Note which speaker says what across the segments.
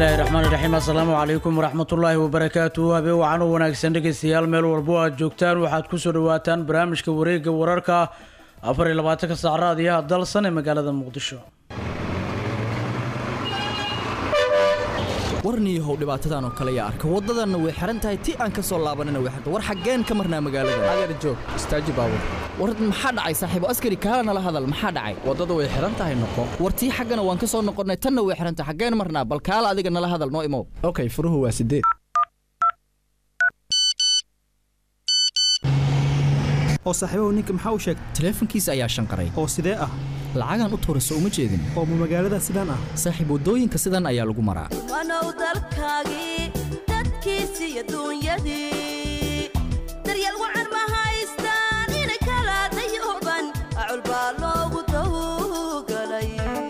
Speaker 1: bismillaahi raxmaan iraxiim assalaamu calaykum waraxmatullaahi wabarakaatu habeen wacan u wanaagsan dhegeystayaal meel walbo aad joogtaan waxaad kusoo dhawaataan barnaamijka wareega wararka afar iyo labaatanka saac raadiyaha dalsan ee magaalada muqdisho
Speaker 2: warniyahow dhibaatadan oo kale yaa arka waddadanna way xihan tahay ti aan ka soo laabanina way xiran war xaggeen ka marnaa magaalada
Speaker 3: adeer joog istaaji baabur
Speaker 2: war maxaa dhacay saaxiibo askari kaala nala hadal maxaa dhacay
Speaker 3: waddada way xihan tahay noqo
Speaker 2: war tii xaggana waan ka soo noqonnay tanna way xihan tahay xaggeen marnaa bal kaala adiga nala hadal noo imow
Speaker 3: okay furuhu waa sideed
Speaker 4: oo saaxiibahu ninka maxaa u sheegay
Speaker 2: taleefankiisa ayaa shanqaray
Speaker 4: oo sidee ah
Speaker 2: lacagaan u tuurayso uma jeedin
Speaker 4: oo ma magaalada sidaan ah
Speaker 2: saaxiib waddooyinka sidan ayaa lagu maraa
Speaker 5: wanow dalkaagii dadkiisi iyo duunyadii daryeel wacan ma haystaan inay kala dayuban acul baa loogu tawgalay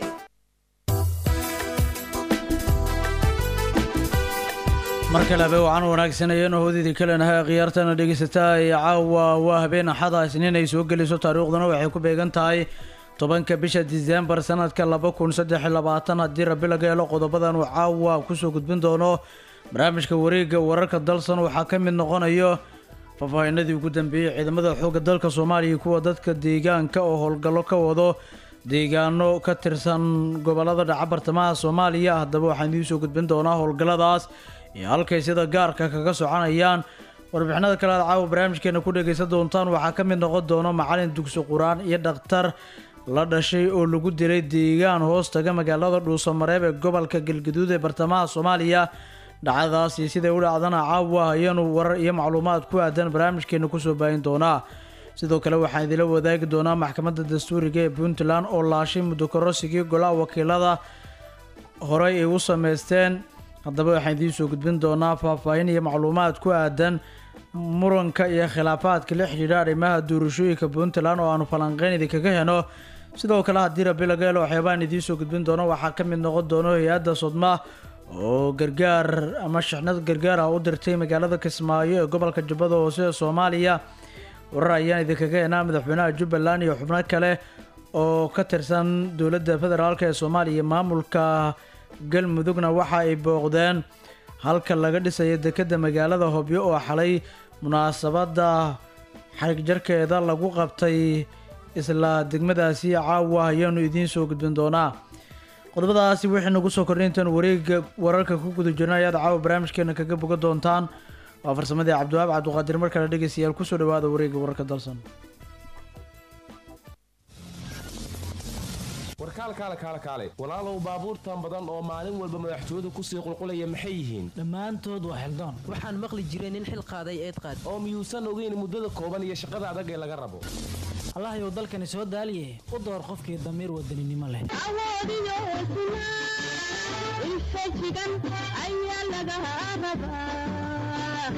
Speaker 1: mar kale habeen wacan wanaagsan ayaynu hoodeedii kalenahay khiyaartana dhegeysataa ee caawa waa habeen axada isniin ay soo geliso taariikhduna waxay ku beegan tahay tobanka bisha diseembar sanadka laba kun saddex iyo labaatan haddii rabi laga helo qodobadan uu caawa kusoo gudbin doono barnaamijka wareega wararka dalsan waxaa ka mid noqonayo faahfaahinadii ugu dambeeyey ciidamada xoogga dalka soomaaliya kuwa dadka deegaanka oo howlgallo ka wado deegaano ka tirsan gobolada dhaca bartamaha soomaaliya haddaba waxaan idiin soo gudbin doonaa howlgalladaas iyo halkay sida gaarka kaga soconayaan warbixinada kale aad caawa barnaamijkeena ku dhegaysan doontaan waxaa ka mid noqon doono macalin dugsi qur-aan iyo dhakhtar la dhashay oo lagu dilay deegaan hoos taga magaalada dhuusamareeb ee gobolka galgaduud ee bartamaha soomaaliya dhacdadaas iyo siday u dhacdana caawa ayaanu warar iyo macluumaad ku aadan barnaamijkeena kusoo baahin doonaa sidoo kale waxaan idila wadaagi doonaa maxkamadda dastuuriga ee puntland oo laashay muddo korosigii golaha wakiilada horey ay u sameysteen haddaba waxaan idiin soo gudbin doonaa faahfaahin iyo macluumaad ku aadan muranka iyo khilaafaadka la xidhiidha arrimaha doorashooyinka puntland oo aanu falanqeyn idinkaga heno sidoo kale haddii rabi laga helo waxyaabaan idiin soo gudbin doono waxaa ka mid noqon doono hay-adda sodma oo gargaar ama shixnad gargaar ah u dirtay magaalada kismaayo ee gobolka jubbada hoose ee soomaaliya warar ayaan idinkaga henaa madaxweynaha jubbaland iyo xubno kale oo ka tirsan dowladda federaalk ee soomaaliya maamulka galmudugna waxa ay booqdeen halka laga dhisayo dekedda magaalada hobyo oo xalay munaasabadda xarig jarkeeda lagu qabtay isla degmadaasi caawa ayaanu idiin soo gudbin doonaa qodobadaasi wixii nagu soo kordhay intaan wareega wararka ku guda jirna ayaad caawa barnaamijkeena kaga boga doontaan waa farsamadii cabdiwaab cabdiqaadir mar kale dhegeystayaal kusoo dhawaada wareega wararka dalsan
Speaker 6: warkaal kaale kaale kaale walaalow baabuurtan badan oo maalin walba madaxtooyadu kusii qulqulaya maxay yihiin
Speaker 7: dhammaantood waa xildaan waxaan maqli jiray nin xil qaaday eed qaad
Speaker 6: oo miyuusan ogeyn muddada kooban iyo shaqada adag ee laga rabo
Speaker 7: allahayow dalkani soo daaliye u door qofkii damiir wadaninimo leh
Speaker 8: awoodiyo hesnaa infajigan ayaa laga rabaa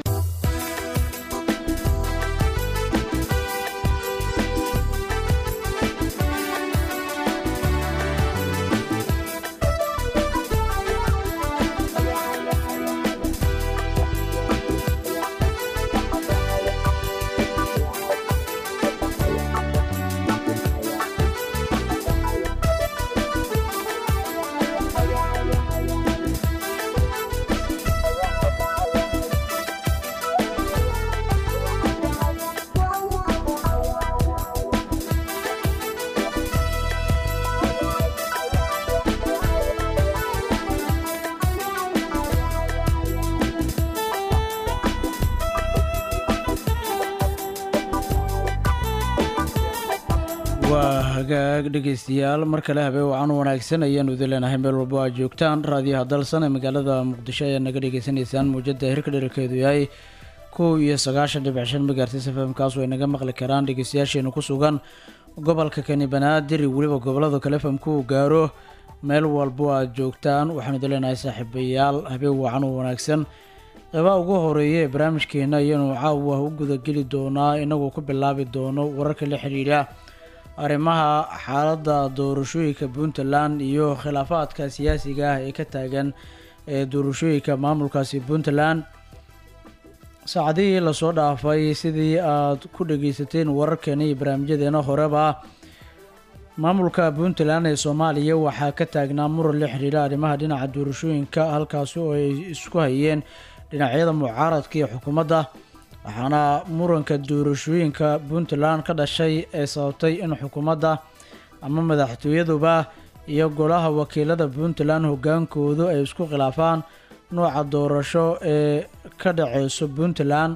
Speaker 1: waa hagaag dhegeystayaal mar kale habeen wacan wanaagsan ayaanu idin leenahay meel walbo aad joogtaan raadiyaha dalsan ee magaalada muqdisho ayaa naga dhegeysanaysaan muujada hirka dherarkeedu yahay kow iyo sagaashan dhibic shan megaartis f m kaas ay naga maqli karaan dhegeystayaasheena ku sugan gobolka kani banaadir iyo weliba gobolada kale fmku uu gaaro meel walbo aad joogtaan waxaanu idin leenahay saaxiibayaal habeen wacan wanaagsan qeybaha ugu horeeya ee barnaamijkeena ayaanu caawa u gudageli doonaa inagoo ku bilaabi doono wararka la xiriira arrimaha xaaladda doorashooyinka puntland iyo khilaafaadka siyaasiga ah ee ka taagan ee doorashooyinka maamulkaasi puntland saacadihii lasoo dhaafay sidii aad ku dhageysateen wararkeena iyo barnaamijyadeena horeba maamulka puntland ee soomaaliya waxaa ka taagnaa muran la xiriira arrimaha dhinaca doorashooyinka halkaasi oo ay isku hayeen dhinacyada mucaaradka iyo xukuumadda waxaana muranka doorashooyinka puntland ka dhashay ee sababtay in xukuumadda ama madaxtooyaduba iyo golaha wakiilada puntland hogaankoodu ay isku khilaafaan nooca doorasho ee ka dhaceyso puntland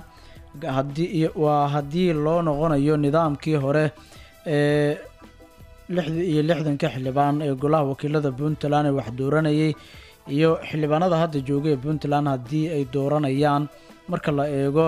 Speaker 1: hadii waa haddii loo noqonayo nidaamkii hore ee lixda iyo lixdanka xildhibaan ee golaha wakiilada puntland ee wax dooranayay iyo xildhibaanada hadda jooga ee puntland haddii ay dooranayaan marka la eego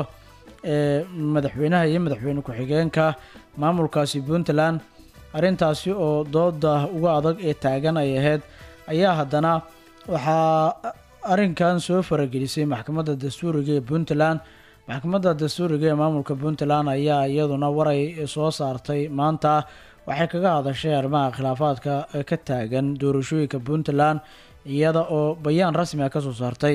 Speaker 1: ee madaxweynaha iyo madaxweyne ku-xigeenka maamulkaasi puntland arrintaasi oo dooda uga adag ee taagan ay ahayd ayaa haddana waxaa arrinkan soo faragelisay maxkamadda dastuuriga ee puntland maxkamadda dastuuriga ee maamulka puntland ayaa iyaduna waray soo saartay maanta waxay kaga hadashay arrimaha khilaafaadka ee ka taagan doorashooyinka puntland iyada oo bayaan rasmi ah kasoo saartay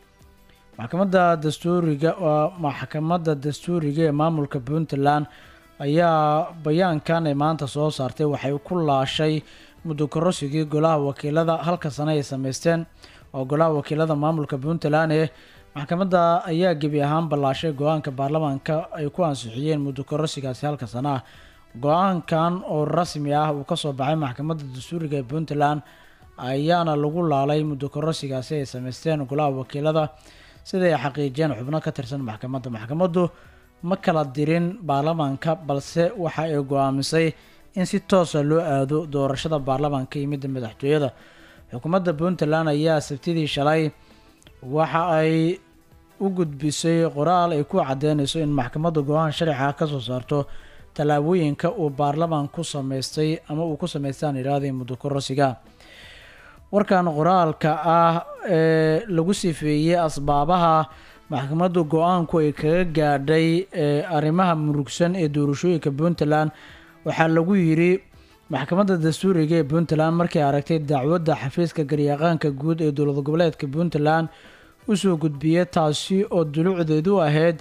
Speaker 1: maxkamadda dastuuriga waa maxkamadda dastuuriga ee maamulka puntland ayaa bayaankan ay maanta soo saartay waxay ku laashay muddo korosigii golaha wakiilada halka sane ay sameysteen oo golaha wakiilada maamulka puntland ee maxkamadda ayaa gebi ahaan ballaashay go-aanka baarlamaanka ay ku ansixiyeen muddo korosigaasi halka sano ah go-aankan oo rasmi ah uu kasoo baxay maxkamadda dastuuriga ee puntland ayaana lagu laalay muddo korosigaasi ay sameysteen golaha wakiilada siday xaqiijiyeen xubno ka tirsan maxkamadda maxkamaddu ma kala dirin baarlamaanka balse waxa ay go-aamisay in si toosa loo aado doorashada baarlamaanka iyo midda madaxtooyada xukuumadda puntland ayaa sabtidii shalay waxa ay u gudbisay qoraal ay ku cadeynayso in maxkamadda go-aan sharciga kasoo saarto tallaabooyinka uu baarlamaan ku sameystay ama uu ku sameystaan iraadii muddo korosiga warkan qoraalka ah ee lagu sifeeyey asbaabaha maxkamaddu go-aanku ay kaga gaadhay ee arrimaha murugsan ee doorashooyinka puntland waxaa lagu yiri maxkamadda dastuuriga ee puntland markay aragtay dacwadda xafiiska garyaqaanka guud ee dowlad goboleedka puntland usoo gudbiyay taasi oo dulucdeedu ahayd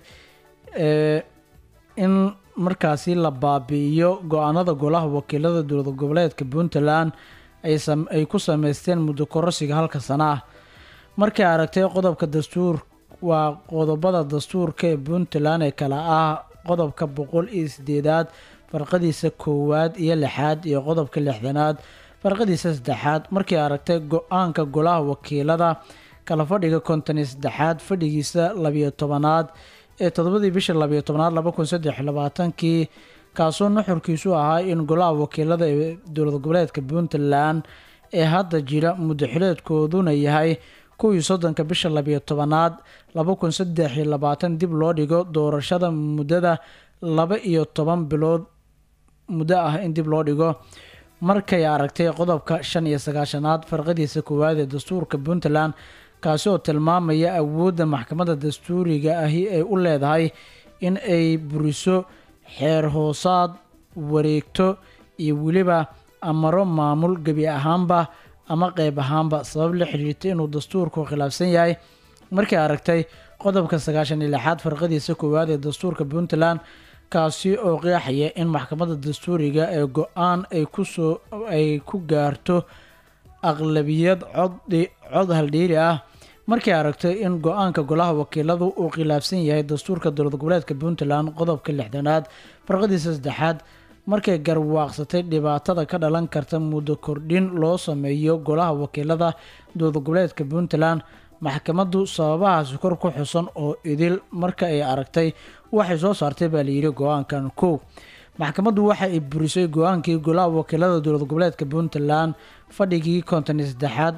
Speaker 1: ee in markaasi la baabi'iyo go-aanada golaha wakiilada dowlad goboleedka puntland ay ku sameysteen muddo korosiga halka sana ah markay aragtay qodobka dastuur waa qodobada dastuurka ee puntland ee kale ah qodobka boqol iyo sideedaad farqadiisa koowaad iyo lixaad iyo qodobka lixdanaad farqadiisa saddexaad markay aragtay go-aanka golaha wakiilada kala fadhiga konton iyo saddexaad fadhigiisa labiyo tobanaad ee toddobadii bisha labiyo tobanaad laba kun saddex iyo labaatankii kaasoo nuxurkiisu ahaa in golaha wakiilada ee dowlad goboleedka puntland ee hadda jira muddaxileedkooduna yahay kow iyo soddonka bisha labiyo tobanaad laba kun saddex iyo labaatan dib loo dhigo doorashada muddada laba iyo toban bilood muddo ah in dib loo dhigo markay aragtay qodobka shan iyo sagaashanaad farqadiisa koowaad ee dastuurka puntland kaasi oo tilmaamaya awoodda maxkamadda dastuuriga ahi ay u leedahay in ay buriso xeer hoosaad wareegto iyo weliba amaro maamul gebi ahaanba ama qeyb ahaanba sabab la xiriirta inuu dastuurku khilaafsan yahay markay aragtay qodobka sagaashan iyo lixaad farqadiisa koowaad ee dastuurka puntland kaasi oo qeexaya in maxkamadda dastuuriga ee go-aan ay kusoo ay ku gaarto aqlabiyad cod cod haldhiiri ah markay aragtay in go-aanka golaha wakiiladu uu khilaafsan yahay dastuurka dowlad goboleedka puntland qodobka lixdanaad farqadiisa saddexaad markay garwaaqsatay dhibaatada ka dhalan karta muddo kordhin loo sameeyo golaha wakiilada dowlad goboleedka puntland maxkamaddu sababahaasi kor ku xusan oo idil marka ay aragtay waxay soo saartay baa layidhi go-aankan kow maxkamaddu waxa ay burisay go-aankii golaha wakiilada dowlad goboleedka puntland fadhigii konton iyo saddexaad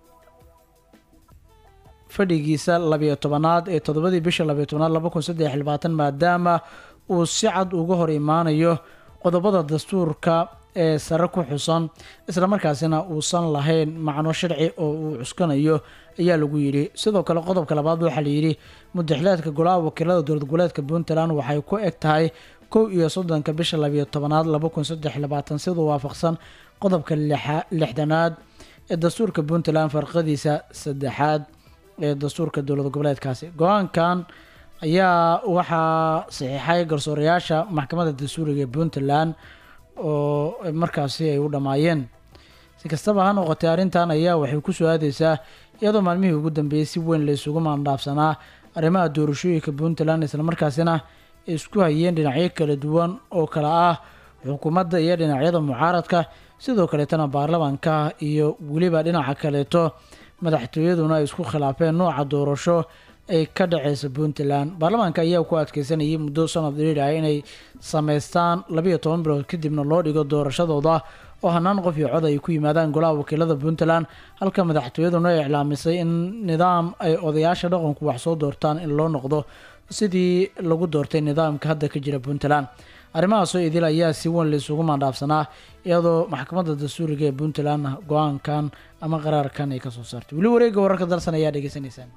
Speaker 1: fadhigiisa labiyo tobanaad ee toddobadii bisha labiyo tobanaad laba kun saddex iyo labaatan maadaama uu si cad uga hor imaanayo qodobada dastuurka ee sare ku xusan islamarkaasina uusan lahayn macno sharci oo uu cuskanayo ayaa lagu yidhi sidoo kale qodobka labaad waxaa layidhi mudaxileedka golaha wakiilada dowlad goboleedka puntland waxay ku eg tahay kow iyo soddonka bisha labiyo tobanaad laba kun saddex iyo labaatan siduu waafaqsan qodobka lixdanaad ee dastuurka puntland farqadiisa saddexaad ee dastuurka dowlad goboleedkaasi go-aankan ayaa waxaa saxiixay garsoorayaasha maxkamadda dastuuriga ee puntland oo markaasi ay u dhammaayeen si kastaba ha noqotay arrintan ayaa waxay ku soo aadeysaa iyadoo maalmihii ugu dambeeyey si weyn la isugu maandhaafsanaa arrimaha doorashooyinka puntland islamarkaasina ay isku hayeen dhinacyo kala duwan oo kale ah xukuumadda iyo dhinacyada mucaaradka sidoo kaleetana baarlamaanka iyo weliba dhinaca kaleeto madaxtooyaduna ay isku khilaafeen nooca doorasho ay ka dhaceysa puntland baarlamaanka ayaa ku adkeysanayay muddo sanad dheer ah inay sameystaan labiyo toban bilood kadibna loo dhigo doorashadooda oo hanaan qof iyo cod ay ku yimaadaan golaha wakiilada puntland halka madaxtooyaduna ay iclaamisay in nidaam ay odayaasha dhaqanku wax soo doortaan in loo noqdo sidii lagu doortay nidaamka hadda ka jira puntland arrimahaasoo idil ayaa si weyn laysugu maandhaafsanaa iyadoo maxkamadda dastuuriga ee puntland go-aankan ama qaraarkan ay kasoo saartay weli wareegga wararka dalsan ayaa dhegeysanaysaan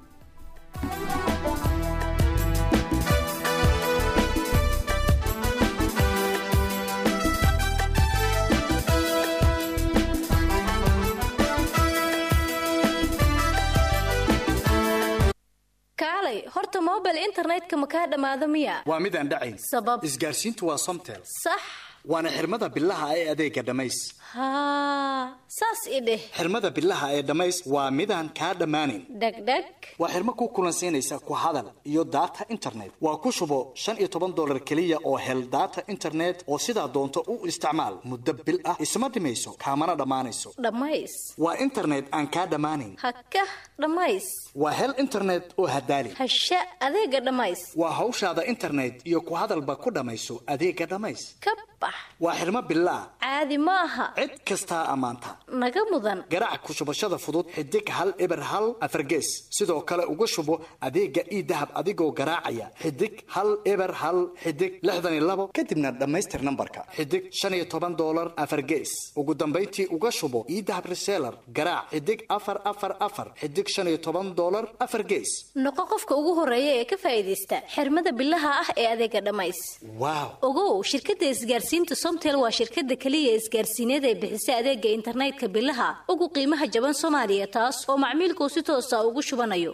Speaker 9: kaalay horta mobile internetka ma kaa dhammaado miya
Speaker 10: waa mid aan dhacayn
Speaker 9: sabab
Speaker 10: isgaarsiintu waa somtel
Speaker 9: sax
Speaker 10: waana xirmada bilaha ee adeega dhammays
Speaker 9: haa saas i dheh
Speaker 10: xirmada bilaha ee dhammays waa midaan kaa dhammaanin
Speaker 9: dhegdheg
Speaker 10: waa xirmo ku kulansiinaysa ku hadal iyo data internet waa ku shubo shan iyo toban dolar keliya oo hel data internet oo sidaa doonto u isticmaal muddo bil ah isma dhimayso kaamana dhammaanayso
Speaker 9: dhammays
Speaker 10: waa internet aan kaa dhammaanin
Speaker 9: hakah dhammays
Speaker 10: waa hel internet oo hadaali
Speaker 9: hasha adeega dhammays
Speaker 10: waa hawshaada internet iyo ku hadalba ku dhammayso adeega dhammays
Speaker 9: ka bax
Speaker 10: waa xirmo bilaa
Speaker 9: caadi ma aha
Speaker 10: cid kastaa ammaanta
Speaker 9: naga mudan
Speaker 10: garaac ku shubashada fudud xidig hal eber hal afargees sidoo kale uga shubo adeega ii dahab adigoo garaacaya xidig hal eber hal xidig lixdan iyo labo kadibna dhammaystir nambarka xidig shan iyo toban dolar afargees ugu dambayntii uga shubo ii dahab reseller garaac xidig afar afar afar xidig shan iyo toban dolar afar gees
Speaker 9: noqo qofka ugu horeeya ee ka faa'iidaysta xirmada bilaha ah ee adeega dhammays
Speaker 10: waaw
Speaker 9: ogow shirkadda isgaarsiinta somtel waa shirkadda keliya isgaarsiineed ee bixisa adeega internetka bilaha ugu qiimaha jaban soomaaliya taas oo macmiilkuu si toosa ugu shubanayo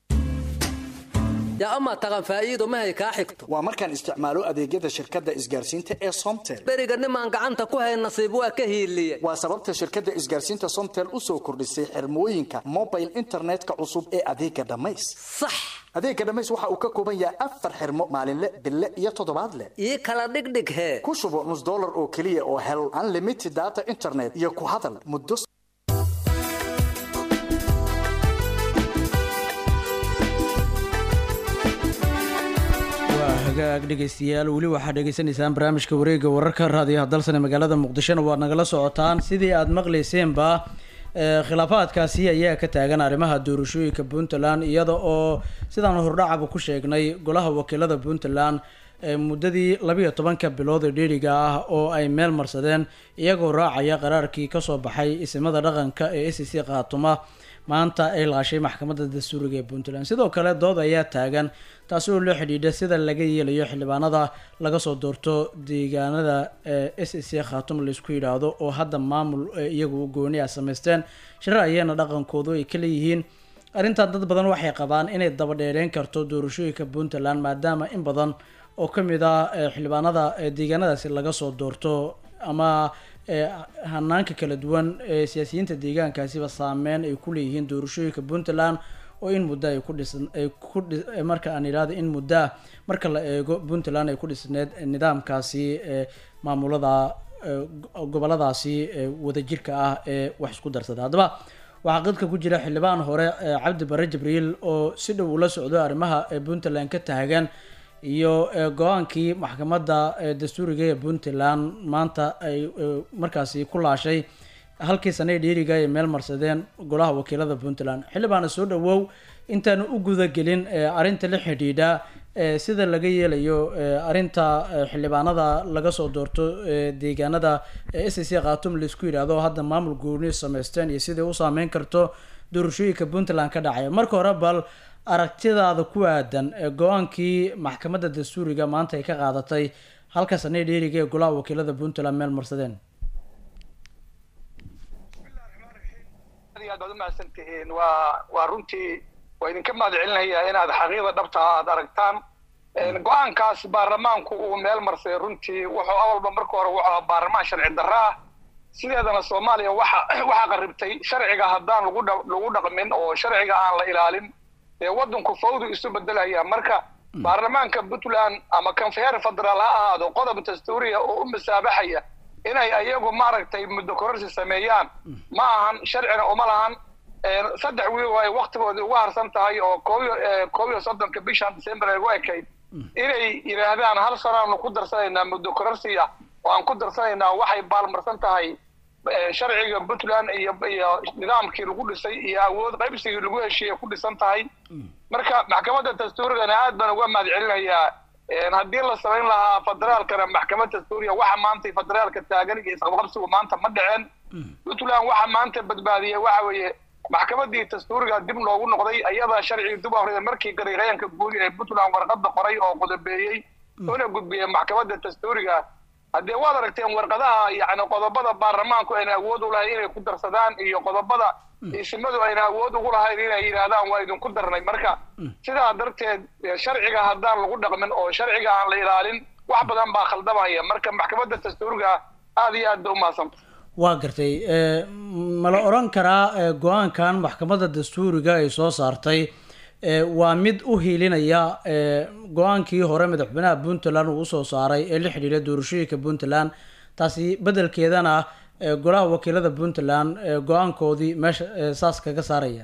Speaker 11: yaa amaa taqan faa'iido mahay kaa xigto
Speaker 10: waa markaan isticmaalo adeegyada shirkadda isgaarsiinta ee somtel
Speaker 11: beriga nimaan gacanta ku hay nasiib waa ka hiiliye
Speaker 10: waa sababta shirkadda isgaarsiinta somtel u soo kordhisay xirmooyinka mobile internetka cusub ee adeega dhammays
Speaker 11: sax
Speaker 10: adeega dhammays waxa uu ka kooban yahay afar xirmo maalinle bille iyo toddobaadle
Speaker 11: ii kala dhigdhig hee
Speaker 10: ku shubo nus dollar oo keliya oo hel unlimited data internet iyo ku hadal muddo
Speaker 1: waa hagaag dhegeystayaal weli waxaad dhegeysanaysaan barnaamijka wareegga wararka raadiyaha dalsan ee magaalada muqdishona waad nagala socotaan sidii aada maqlayseenba ee, khilaafaadkaasi ayaa ka taagan arrimaha doorashooyinka puntland iyada oo sidaan hordhacaba ku sheegnay golaha wakiilada puntland ee muddadii labiyo tobanka bilood ee dheeriga ah oo ay meel marsadeen iyagoo raacaya qaraarkii kasoo baxay isimada dhaqanka ee s c qaatuma maanta ay laashay maxkamadda dastuuriga ee puntland sidoo kale dood ayaa taagan taasi oo loo xidhiidha sida laga yeelayo xildhibaanada laga soo doorto deegaanada s c khaatum laysku yidhaahdo oo hadda maamul ee iyagu u gooni ah samaysteen shirar ayaana dhaqankoodu ay ka leeyihiin arrintan dad badan waxay qabaan inay daba dheereyn karto doorashooyinka puntland maadaama in badan oo ka mid ah eh, xildhibaanada eh, deegaanadaasi laga soo doorto ama eh, hanaanka kala duwan ee siyaasiyiinta deegaankaasiba saameyn ay ku leeyihiin doorashooyinka puntland oo in muddo ay ku dhisan ay ku dhi- eh, marka aan idhaahdo in muddo ah marka la eego puntland ay ku dhisneed nidaamkaasi ee maamulada eh, go- goboladaasi ee wadajirka ah ee wax isku darsada haddaba waxaa qadka ku jira xildhibaan hore eh, cabdi bare jibriil oo si dhow ula socdo arrimaha ee puntland ka taagan iyo eh, go-aankii maxkamadda eh, dastuuriga ee puntland maanta ay eh, markaasi ku laashay halkii sanay dheeriga ay meel marsadeen golaha wakiilada puntland xildhibaana soo dhawow intaanu u gudagelin eh, arrinta la xidhiidha eh, sida laga yeelayo eh, arrinta eh, xildhibaanada laga soo doorto eh, deegaanada s c khatum laisku yidhaahdo oo hadda maamul gooni samaysteen iyo sidai u saameyn karto doorashooyinka puntland ka dhacaya marka hore bal aragtidaada ku aadan ee go-aankii maxkamadda dastuuriga maanta ay ka qaadatay halka sanay dheeriga ee golaha wakiilada puntland meel marsadeen
Speaker 12: aad iyo aad baad umahadsan tihiin waa waa runtii waa idinka mahad celinayaa inaad xaqiiqda dhabta ah aad aragtaan Een, go-aankaas baarlamaanku uu meel marsay runtii wuxuu awalba marka hore wuxuu ahaa baarlamaan sharci darro ah sideedana soomaaliya waxa waxaa qaribtay sharciga haddaan lagu dha- lagu dhaqmin oo sharciga aan la ilaalin ee waddanku fawdu isu bedelaya marka baarlamaanka puntland ama kanfeer federaal ha ahaado qodob dastuuriya oo u masaabaxaya inay ayagu maaragtay muddo kororsi sameeyaan ma ahan sharcina uma lahan Een, saddex wiil oo ay waktigoodii uga harsan tahay oo koob iyo ee, koob iyo soddonka bishan december ay ugu ekayd inay yidhaahdaan hal sanaanu ku darsanaynaa muddo kororsi ah oo aan ku darsanaynaa waxay baalmarsan tahay ee, sharciga puntland iyo iyo nidaamkii lagu dhisay iyo awood qaybsigii lagu heshiiyey ku dhisan tahay marka maxkamadda dastuurigana aad baan uga mahad celinayaa Een, haddii la samayn lahaa federaalkana maxkamad dastuuriya waxa maanta federaalka taagan iyo isqabqabsigu maanta ma dhiceen puntland waxa maanta badbaadiyey waxa weeye maxkamadii dastuuriga dib loogu noqday ayadaa sharcigii dib u akrida markii gariiqayanka guud ee puntland warqada qoray oo qodobeeyey una gudbiyey maxkamadda dastuuriga haddee waad aragteen warqadaha yani qodobada baarlamaanku ayna awood u lahayn inay ku darsadaan iyo qodobada isimadu ayna awood ugu lahayn inay yidhaahdaan waa idinku darnay marka sidaa darteed eh, sharciga haddaan lagu dhaqmin oo sharciga aan la ilaalin wax badan baa khaldamaya marka maxkamadda dastuuriga aad iyo aad ba umahadsantahay
Speaker 1: waa gartay ee, ma la oran karaa ee, go-aankan maxkamadda dastuuriga ay soo saartay ee, waa mid u hiilinaya ee, go-aankii hore madaxweynaha puntland uu usoo saaray ee la xidhiidha doorashooyinka puntland taasi bedelkeedana ee, golaha wakiilada puntland ee, go-aankoodii meesha ee, saas kaga saaraya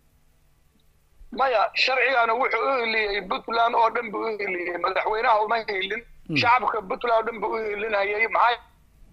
Speaker 12: maya sharcigana wuxuu u hiliyey puntland oo dhan buu u hiliyey madaxweynaha uma hilin shacabka puntland oo dhan buu u hilinayay maxaa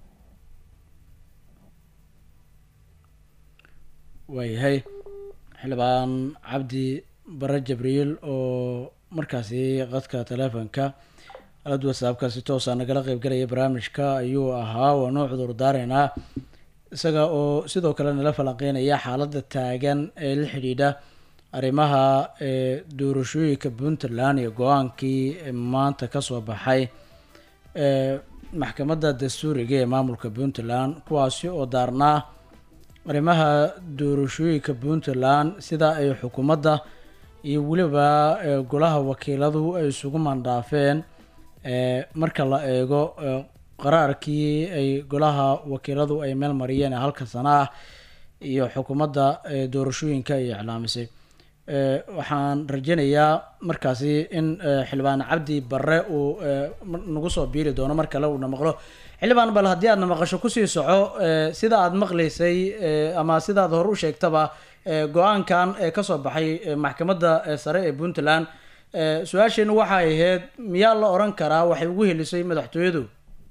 Speaker 1: waayahay xildhibaan cabdi bare jabriil oo markaasi qadka teleefonka alad whatsappka si toosa nagala qeybgalaya barnaamijka ayuu ahaa waanu cudur daaraynaa isaga oo sidoo kale nala falanqeynaya xaaladda taagan ee la xidhiidha arrimaha ee doorashooyinka puntland iyo go-aankii maanta kasoo baxay ee maxkamadda dastuuriga ee maamulka puntland kuwaasi oo daarnaa arrimaha doorashooyinka puntland sida ay xukuumadda iyo weliba ee, golaha wakiiladu ay isugu mandhaafeen ee, marka la eego ee, qaraarkii ay golaha wakiiladu ay meel mariyeen ee halka sano ah iyo xukuumadda ee, doorashooyinka ay iclaamisay ee, waxaan rajeynayaa markaasi in ee, xildhibaan cabdi barre uu ee, mar- nagu soo biiri doono mar kale uuna maqlo xildhibaan bal haddii aadna maqasho kusii soco ee, sida aad maqlaysay ee, ama sidaad hore u sheegtaba ee, go-aankan ee kasoo baxay ee, maxkamadda ee, sare ee puntland ee, su-aasheenu waxay ahayd miyaa la oran karaa waxay ugu helisay madaxtooyadu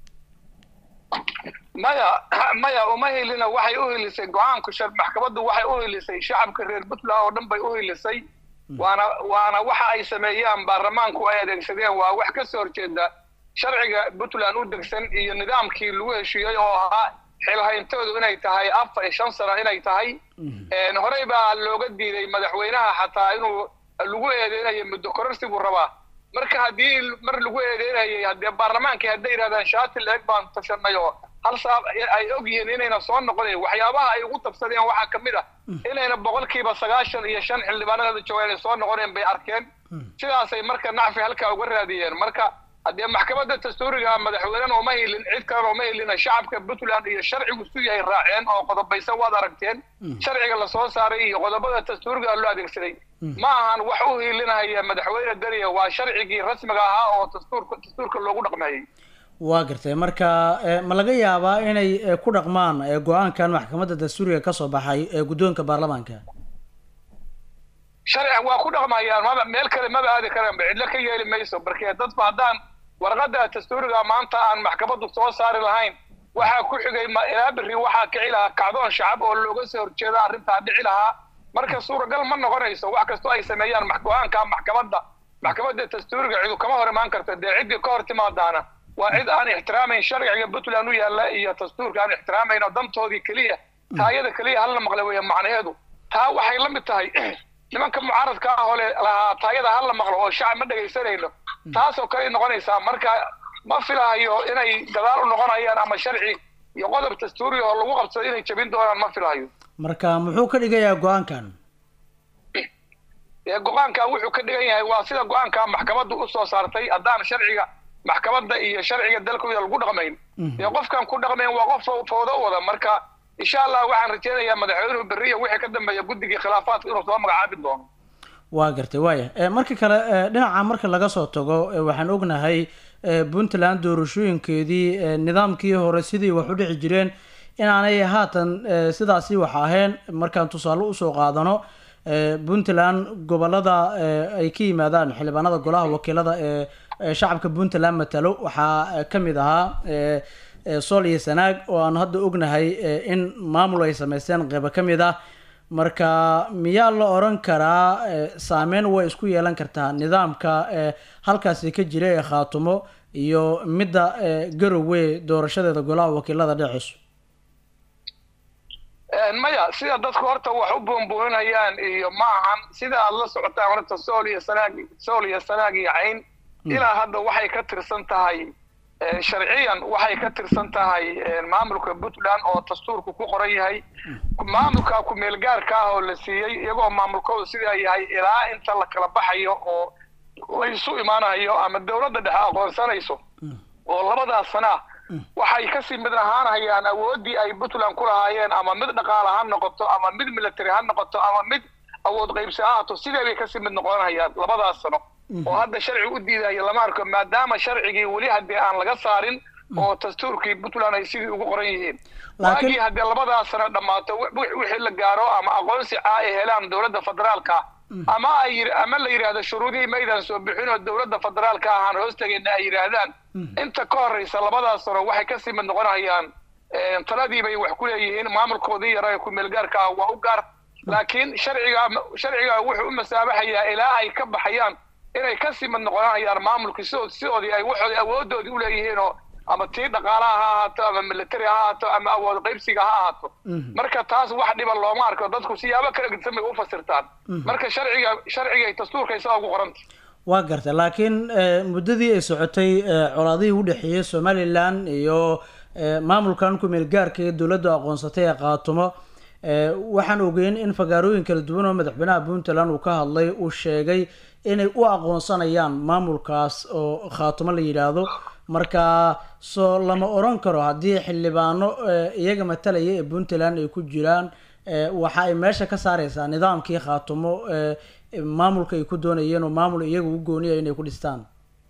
Speaker 12: maya maya uma helina waxay u helisay go-aanku shar maxkamaddu waxay u helisay shacabka reer puntland oo dhan bay u helisay waana waana waxa ay sameeyaan baarlamaanku ay adeegsadeen waa wax ka soo horjeeda sharciga puntland u degsan iyo nidaamkii lagu heshiiyey oo ahaa xilhayntoodu inay tahay afar iyo shan sano inay tahay Een, horey baa looga diiday madaxweynaha xataa inuu lagu eedeynayo muddo kororsigu rabaa marka haddii mar lagu eedeynayay haddee baarlamaankii hadday yidhahdaan shaati leeg baan tashanay oo hal saab ay og yihiin inayna soo noqonayn waxyaabaha ay ugu tabsadeen waxaa ka mid ah inayna boqolkiiba sagaashan iyo shan xildhibaanada joogaan ay soo noqoneen bay arkeen sidaasay marka nacfi halkaa uga raadiyeen marka haddee maxkamadda dastuuriga madaxweynena uma hilin cid kalena uma hilina shacabka puntland iyo sharcigu su yahay raaceen oo qodobaysan waad aragteen sharciga lasoo saaray iyo qodobada dastuuriga loo adeegsaday ma ahan wax u hilinaya madaxweyne dariya waa sharcigii rasmiga ahaa oo dastuurka dastuurka loogu dhaqmeeyey
Speaker 1: waa gartay marka ee, ma laga yaabaa inay ee, ku dhaqmaan ee, go-aankan maxkamadda dastuuriga kasoo baxay ee guddoonka baarlamaanka
Speaker 12: sharciga waa ku dhaqmayaan maba meel kale maba aadi karaan ba cidlo ka yeeli mayso markee dadba haddaan warqadda dastuuriga maanta aan maxkamaddu soo saari lahayn waxaa ku xigay ma- ilaa berri waxaa kici lahaa kacdoon shacab oo looga soo horjeeda arrintaa dhici lahaa marka suuragal ma noqonayso wax kastoo ay sameeyaan max- go-aanka maxkamadda maxkamadda dastuuriga cidu kama hor imaan karta dee ciddii ka hor timaadaana waa cid aan ixtiraamayn sharciga puntland u yaalla iyo dastuurka aan ixtiraamayn oo dantoodii keliya taayada keliya hal la maqla weeye macnaheedu taa waxay la mid tahay nimanka mucaaradka ah oo le lahaa taayada hal la maqlo oo shacab ma dhegaysanayno taasoo kale noqonaysaa marka ma filahayo inay gadaal u noqonayaan ama sharci iyo qodob dastuuri oo lagu qabsado inay jebin doonaan ma filahayo
Speaker 1: marka muxuu ka dhigayaa go-aankan
Speaker 12: ee go-aankaa wuxuu ka dhigan yahay waa sida go-aankaa maxkamaddu u soo saartay haddaan sharciga maxkamadda iyo sharciga dalkooda lagu dhaqmayn dee qofkan ku dhaqmayn waa qof fo- fowdo u wada marka insha allah waxaan rajaynayaa madaxweynuhu berriya wixii ka dambeeya guddigii khilaafaadka inuu soo magacaabi doono
Speaker 1: waa gartay waaya Eh, marka kale eh, dhinaca marka laga soo tago eh, waxaan ognahay eh, puntland doorashooyinkeedii eh, nidaamkii hore sidii wax u dhici jireen inaanay haatan eh, sidaasi wax ahayn markaan tusaale usoo qaadano eh, puntland gobolada eh, ay ka yimaadaan xildhibaanada golaha wakiilada ee ee shacabka puntland matalo waxaa eh, ka mid ahaa eh, eh, sool iyo sanaag oo aan hadda ognahay eh, in maamul ay sameysteen qeybo ka mid ah marka miyaa la oran karaa eh, saameyn way isku yeelan kartaa nidaamka eh, halkaasi ka jira ee khaatumo iyo midda eh, garowe doorashadeeda golaha wakiilada dhexeyso
Speaker 12: Een, maya sida dadku horta wax u buunbuuninayaan iyo ma ahan sida aad la socotaan horta sool iyo sanaag sool iyo sanaag iyo cayn ilaa hadda waxay ka tirsan tahay een, sharciyan waxay ka tirsan tahay een, maamulka puntland oo dastuurku ku qoran yahay maamulka ku-meelgaarka ah oo la siiyey iyagoo maamulkoodu sidaa yahay ilaa inta la kala baxayo oo la isu imaanayo ama dowladda dhexe aqoonsanayso oo labadaas sana ah waxay kasii mid ahaanayaan awooddii ay puntland ku lahaayeen ama mid dhaqaale ha noqoto ama mid military ha noqoto ama mid awood qaybsi ha ahaato sidee bay kasii mid noqonayaan labadaas sano oo hadda sharci u diidaya lama arko maadaama sharcigii weli haddii aan laga saarin oo dastuurkii puntland ay sidii ugu qoran yihiin
Speaker 1: Laakiin-
Speaker 12: waagii haddii labadaas sano dhammaato wi- wi- wixii la gaaro ama aqoonsi caa ay helaan dowladda federaalka ama ay yir- ama la yidhaahdo shuruudihii maydan soo bixin oo dowladda federaalka ahaan hoostagayna ay yidhaahdaan inta ka horeysa labadaas sano waxay kasii mid noqonayaan een, taladii bay wax ku leeyihiin maamulkoodii yara ee ku-meelgaarka ah waa u gaar laakiin sharciga sharciga wuxuu u masaabaxayaa ilaa ay ka baxayaan inay kasii mid noqonayaan maamulkii sidood sidoodii ay waxoodii awoodoodii u leeyihiin oo ama tii dhaqaalaha ha ahaato ama military ha ahaato ama awood qaybsiga ha ahaato marka taas wax dhiba looma arko dadku siyaabo kala gedsan bay u fasirtaan marka sharciga sharciga ay dastuurka isaga ugu qoranta
Speaker 1: waa gartay laakiin eh, muddadii ay socotay eh, colaadihii u dhexeeyey somalilan iyo eh, maamulkan ku-meel gaarka ee dowladda aqoonsatay ee qaatumo eh, waxaan ogeyn in fagaarooyin kala duwan oo madaxweynaha puntland uu ka hadlay uu sheegay inay u aqoonsanayaan maamulkaas oo khaatumo la yidhaahdo marka soo lama oran karo haddii xildhibaano eh, iyaga matalaya ee puntland ay ku jiraan eh, waxa ay meesha ka saareysaa nidaamkii khaatumo eh, maamulka ay ku doonayeen oo maamul iyaga u gooniya inay ku dhistaan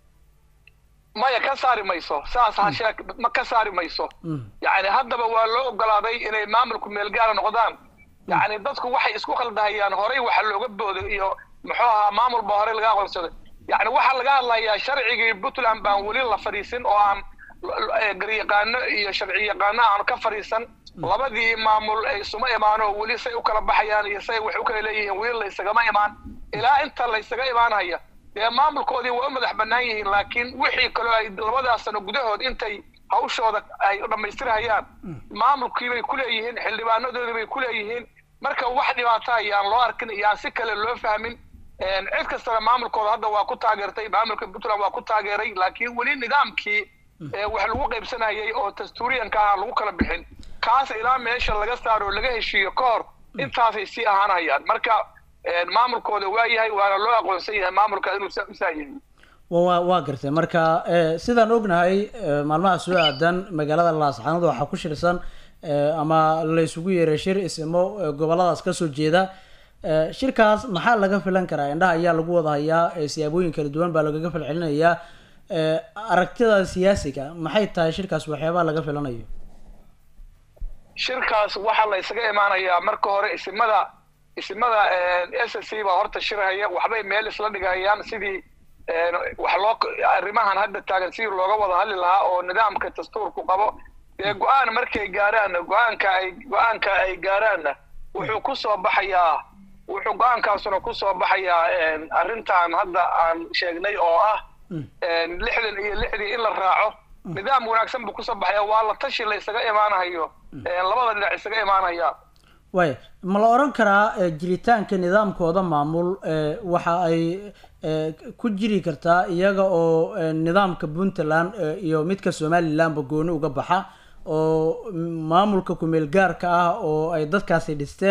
Speaker 12: maya ka saari mayso saas ha sheeg ma ka saari mayso yacni haddaba waa loo ogolaaday inay maamulku meelgaara noqdaan yacni dadku waxay isku khaldahayaan horey waxa looga booday iyo muxuu ahaa maamul baa horey laga aqoonsaday yacni waxaa laga hadlayaa sharcigii puntland baan weli la fadhiisin oo aan eh, garyaqaano iyo sharci yaqaano aan ka fadhiisan labadii maamul ay isuma imaano weli say u kala baxayaan iyo say wax u kala leeyihiin weli la isagama imaan ilaa inta la isaga imaanaya dee maamulkoodii waa u madax bannaan yihiin laakiin wixii kaloo ay labadaas sano gudahood intay hawshooda ay dhammaystirhayaan maamulkii bay ku leeyihiin xildhibaanadoodii bay ku leeyihiin marka wax dhibaata ayaan loo arkin iyo aan si kale loo fahmin Een, cid kastana maamulkooda hadda waa ku taageertay maamulka puntland waa ku taageeray laakiin weli nidaamkii ee wax lagu qaybsanayay oo dastuuriyanka ah lagu kala bixin kaas ilaa meesha laga saaro oo laga heshiiyo ka hor intaasay sii ahaanayaan marka een, maamulkooda waa yahay waana loo aqoonsan yahay maamulka inuu saa- saa yahay
Speaker 1: wa waa waa gartay marka eh, sidaan ognahay eh, maalmaha soo aadan magaalada laascaanood waxaa ku shirsan eh, ama la isugu yeeray shir isimo eh, goboladaas kasoo jeeda Eh, shirkaas maxaa laga filan karaa indhaha ayaa lagu wada hayaa eh, siyaabooyin kala duwan baa lagaga falcelinayaa Eh, aragtida siyaasiga maxay tahay shirkaas waxyaabaha laga filanayo
Speaker 12: shirkaas waxaa la isaga imaanayaa marka hore isimada isimada s c baa horta shirhaya waxbay meel isla dhigayaan sidii een, wax loo arrimahan hadda taagan sidii looga wada hadli lahaa oo nidaamka dastuurku qabo dee go-aan markay gaaraanna go-aanka ay go-aanka ay gaaraanna wuxuu ku soo baxayaa wuxuu go-aankaasuna ku soo baxayaa een, arrintan hadda aan sheegnay oo ah een, lixdan iyo lixdii in la raaco nidaam wanaagsan buu kusoo baxaya waa la tashi la isaga imaanayo een, labada dhinac isaga imaanaya
Speaker 1: waaya ma la oran karaa eh, jiritaanka nidaamkooda maamul eh, waxa ay eh, ku jiri kartaa iyaga oo eh, nidaamka puntland eh, iyo midka somalilandba gooni uga baxa oo mm, maamulka kumeel gaarka ah oo ay dadkaasi dhisteen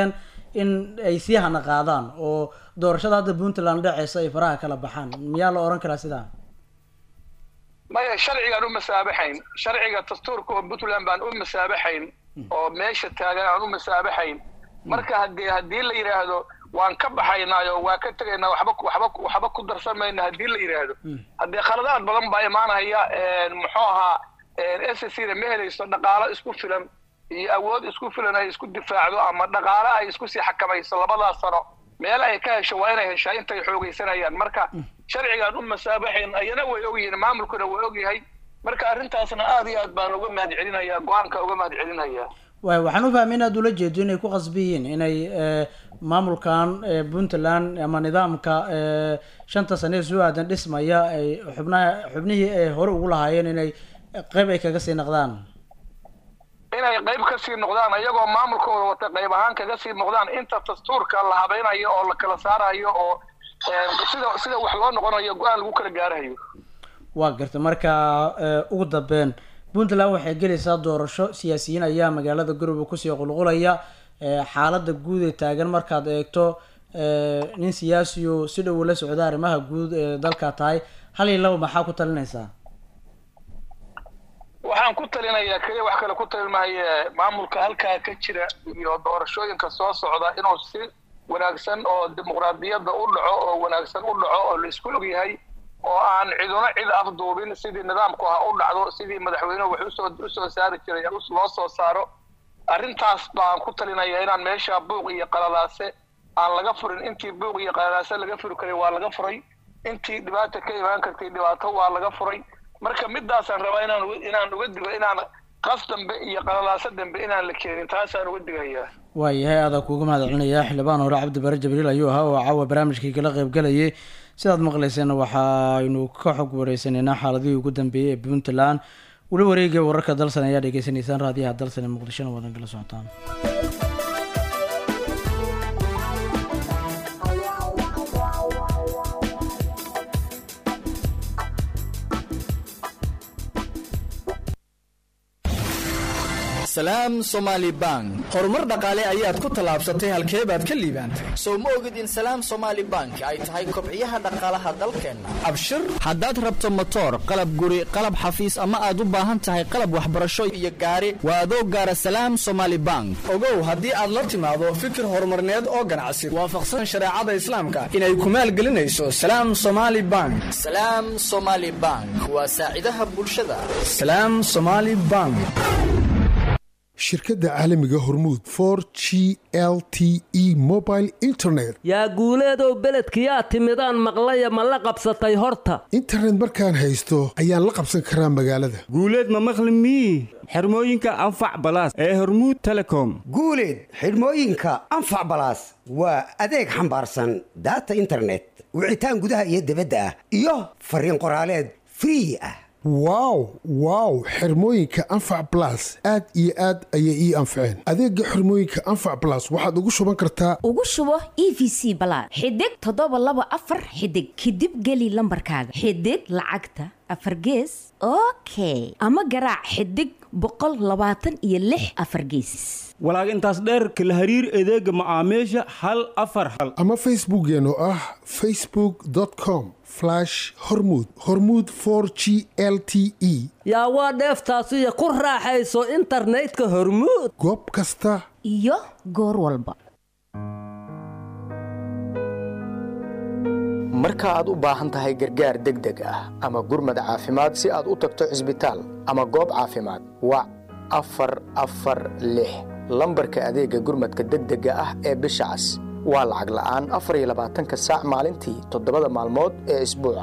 Speaker 1: in ay sii hana qaadaan oo doorashada hadda puntland dhaceysa ay faraha kala baxaan miyaa la oran karaa sidaa
Speaker 12: maya sharcigaan u masaabaxayn sharciga dastuurka oo puntland baan u masaabaxayn oo meesha taagan aan u masaabaxayn marka haddii haddii la yidhaahdo waan ka baxaynaayo waa ka tegaynaa waxba waxba waxba ku darsan mayna haddii la yidhaahdo haddii khaladaad badan baa imaanaya muxuu ahaa s c da ma helayso dhaqaalo isku filan iyo awood isku filan ay isku difaacdo ama dhaqaalo ay isku sii xakamayso labadaas sano meel ay ka hesho waa inay heshaa intay xoogaysanayaan marka sharcigaan u masaabaxayn ayana way ogyihiin maamulkuna waa ogyahay marka arrintaasna aad iyo aad baan uga mahad celinayaa go-aanka uga mahad celinayaa
Speaker 1: waay waxaan u fahmay inaad ula jeedo inay ku qasbi yihiin inay eh, maamulkan eh, puntland ama nidaamka eh, shanta sane ee soo aadan dhismaya ay xubnaha xubnihii ay hore ugu lahaayeen inay qeyb ay kaga sii naqdaan
Speaker 12: inay qayb ka sii noqdaan iyagoo maamulkooda wata qayb ahaan kaga sii noqdaan inta dastuurka la habaynayo oo la kala saarayo oo eh, sida sida wax loo noqonayo go-aan lagu kala gaarayo
Speaker 1: waa garta marka eh, ugu dambeyn puntland waxay gelaysaa doorasho siyaasiyiin ayaa magaalada garowe kusii qulqulaya eh, xaalada guud ee taagan markaad eegto eh, nin siyaasiyo si dhow la socda arrimaha guud ee dalka tahay hal iyo laba maxaa ku talinaysaa
Speaker 12: waxaan ku talinayaa keliya wax kale ku talinmahaye maamulka halkaa ka jira iyo doorashooyinka soo socda inuu si wanaagsan oo dimuqraadiyadda u dhaco oo wanaagsan u dhaco oo la isku ogyahay oo aan ciduna cid afduubin sidii nidaamku ha u dhacdo sidii madaxweynuhu wax usoo usoo saari jiray us- loo soo saaro arrintaas baan ku talinayaa inaan meesha buuq iyo qalalaase aan laga furin intii buuq iyo qalalaase laga furi karay waa laga furay intii dhibaata ka imaan kartay dhibaato waa laga furay marka midaasaan rabaa inaan uga- inaan uga digo inaan qas dambe iyo qalalaase dambe inaan la keenin taasaan uga digayaa
Speaker 1: waayahay adaa kuuga mahad celinayaa xildhibaan hore cabdi bare jibriil ayuu ahaa oo caawa barnaamijkii kala qayb galayay sidaad maqlayseen waxaynu ka xog wareysanaynaa xaaladihii ugu dambeeyey ee puntland weli wareegaya wararka dalsan ayaa dhegeysanaysaan raadiyaha dalsan ee muqdishona wadan kala socotaan
Speaker 2: salaam somaali bank
Speaker 13: horumar dhaqaale ayaad ku tallaabsatay halkee baad ka liibaantay
Speaker 2: sow ma ogid in salaam somaali bank ay tahay kobciyaha dhaqaalaha dalkeenna
Speaker 13: abshir
Speaker 2: haddaad rabto motoor qalab guri qalab xafiis ama aad u baahan tahay qalab waxbarasho iyo gaari waa adoo gaara salaam somaali bank
Speaker 13: ogow haddii aad la timaado fikir horumarneed oo ganacsi waafaqsan shareecada islaamka inay ku maalgelinayso salaam somaali bank
Speaker 2: salaam somaali bank waa saacidaha bulshada
Speaker 13: salaam somaali bank
Speaker 14: shirkadda caalamiga hormuud for g l t e mobile internet
Speaker 11: yaa guuleedow beledkiyaa timidaan maqlaya ma la qabsatay horta
Speaker 14: internet markaan haysto ayaan la qabsan karaa magaalada
Speaker 15: guuleed ma maqli mii xirmooyinka anfac balaas ee hormuud telecom
Speaker 16: guuleed xidhmooyinka anfac balaas waa adeeg xambaarsan daata internet wicitaan gudaha iyo dibadda ah iyo fariin qoraaleed free ah
Speaker 14: wow wow xirmooyinka anfac blas aad iyo aad ayay ii anfaceen adeega xirmooyinka anfac blas waxaad ugu shuban kartaa
Speaker 17: ugu shubo e v c balaad xidig toddoba laba afar xidig kadib geli lambarkaaga xidig lacagta afar gees okay ama garaac xidig boqol labaatan iyo lix afar geesis
Speaker 15: walaag intaas dheerka la hariir adeega macaamiisha hal afar hal
Speaker 14: ama facebookeen oo ah facebook com hormud hormud for g l t e
Speaker 11: yaa waa dheeftaasiyo ku raaxayso internetka hormuud
Speaker 14: goob kasta
Speaker 17: iyo goor walba
Speaker 18: marka aad u baahan tahay gargaar degdeg ah ama gurmad caafimaad si aad u tagto cisbitaal ama goob caafimaad wac afar afar lix lambarka adeega gurmadka degdega ah ee bisha cas waa lacag la'aan afar iyo labaatanka saac maalintii toddobada maalmood ee isbuuca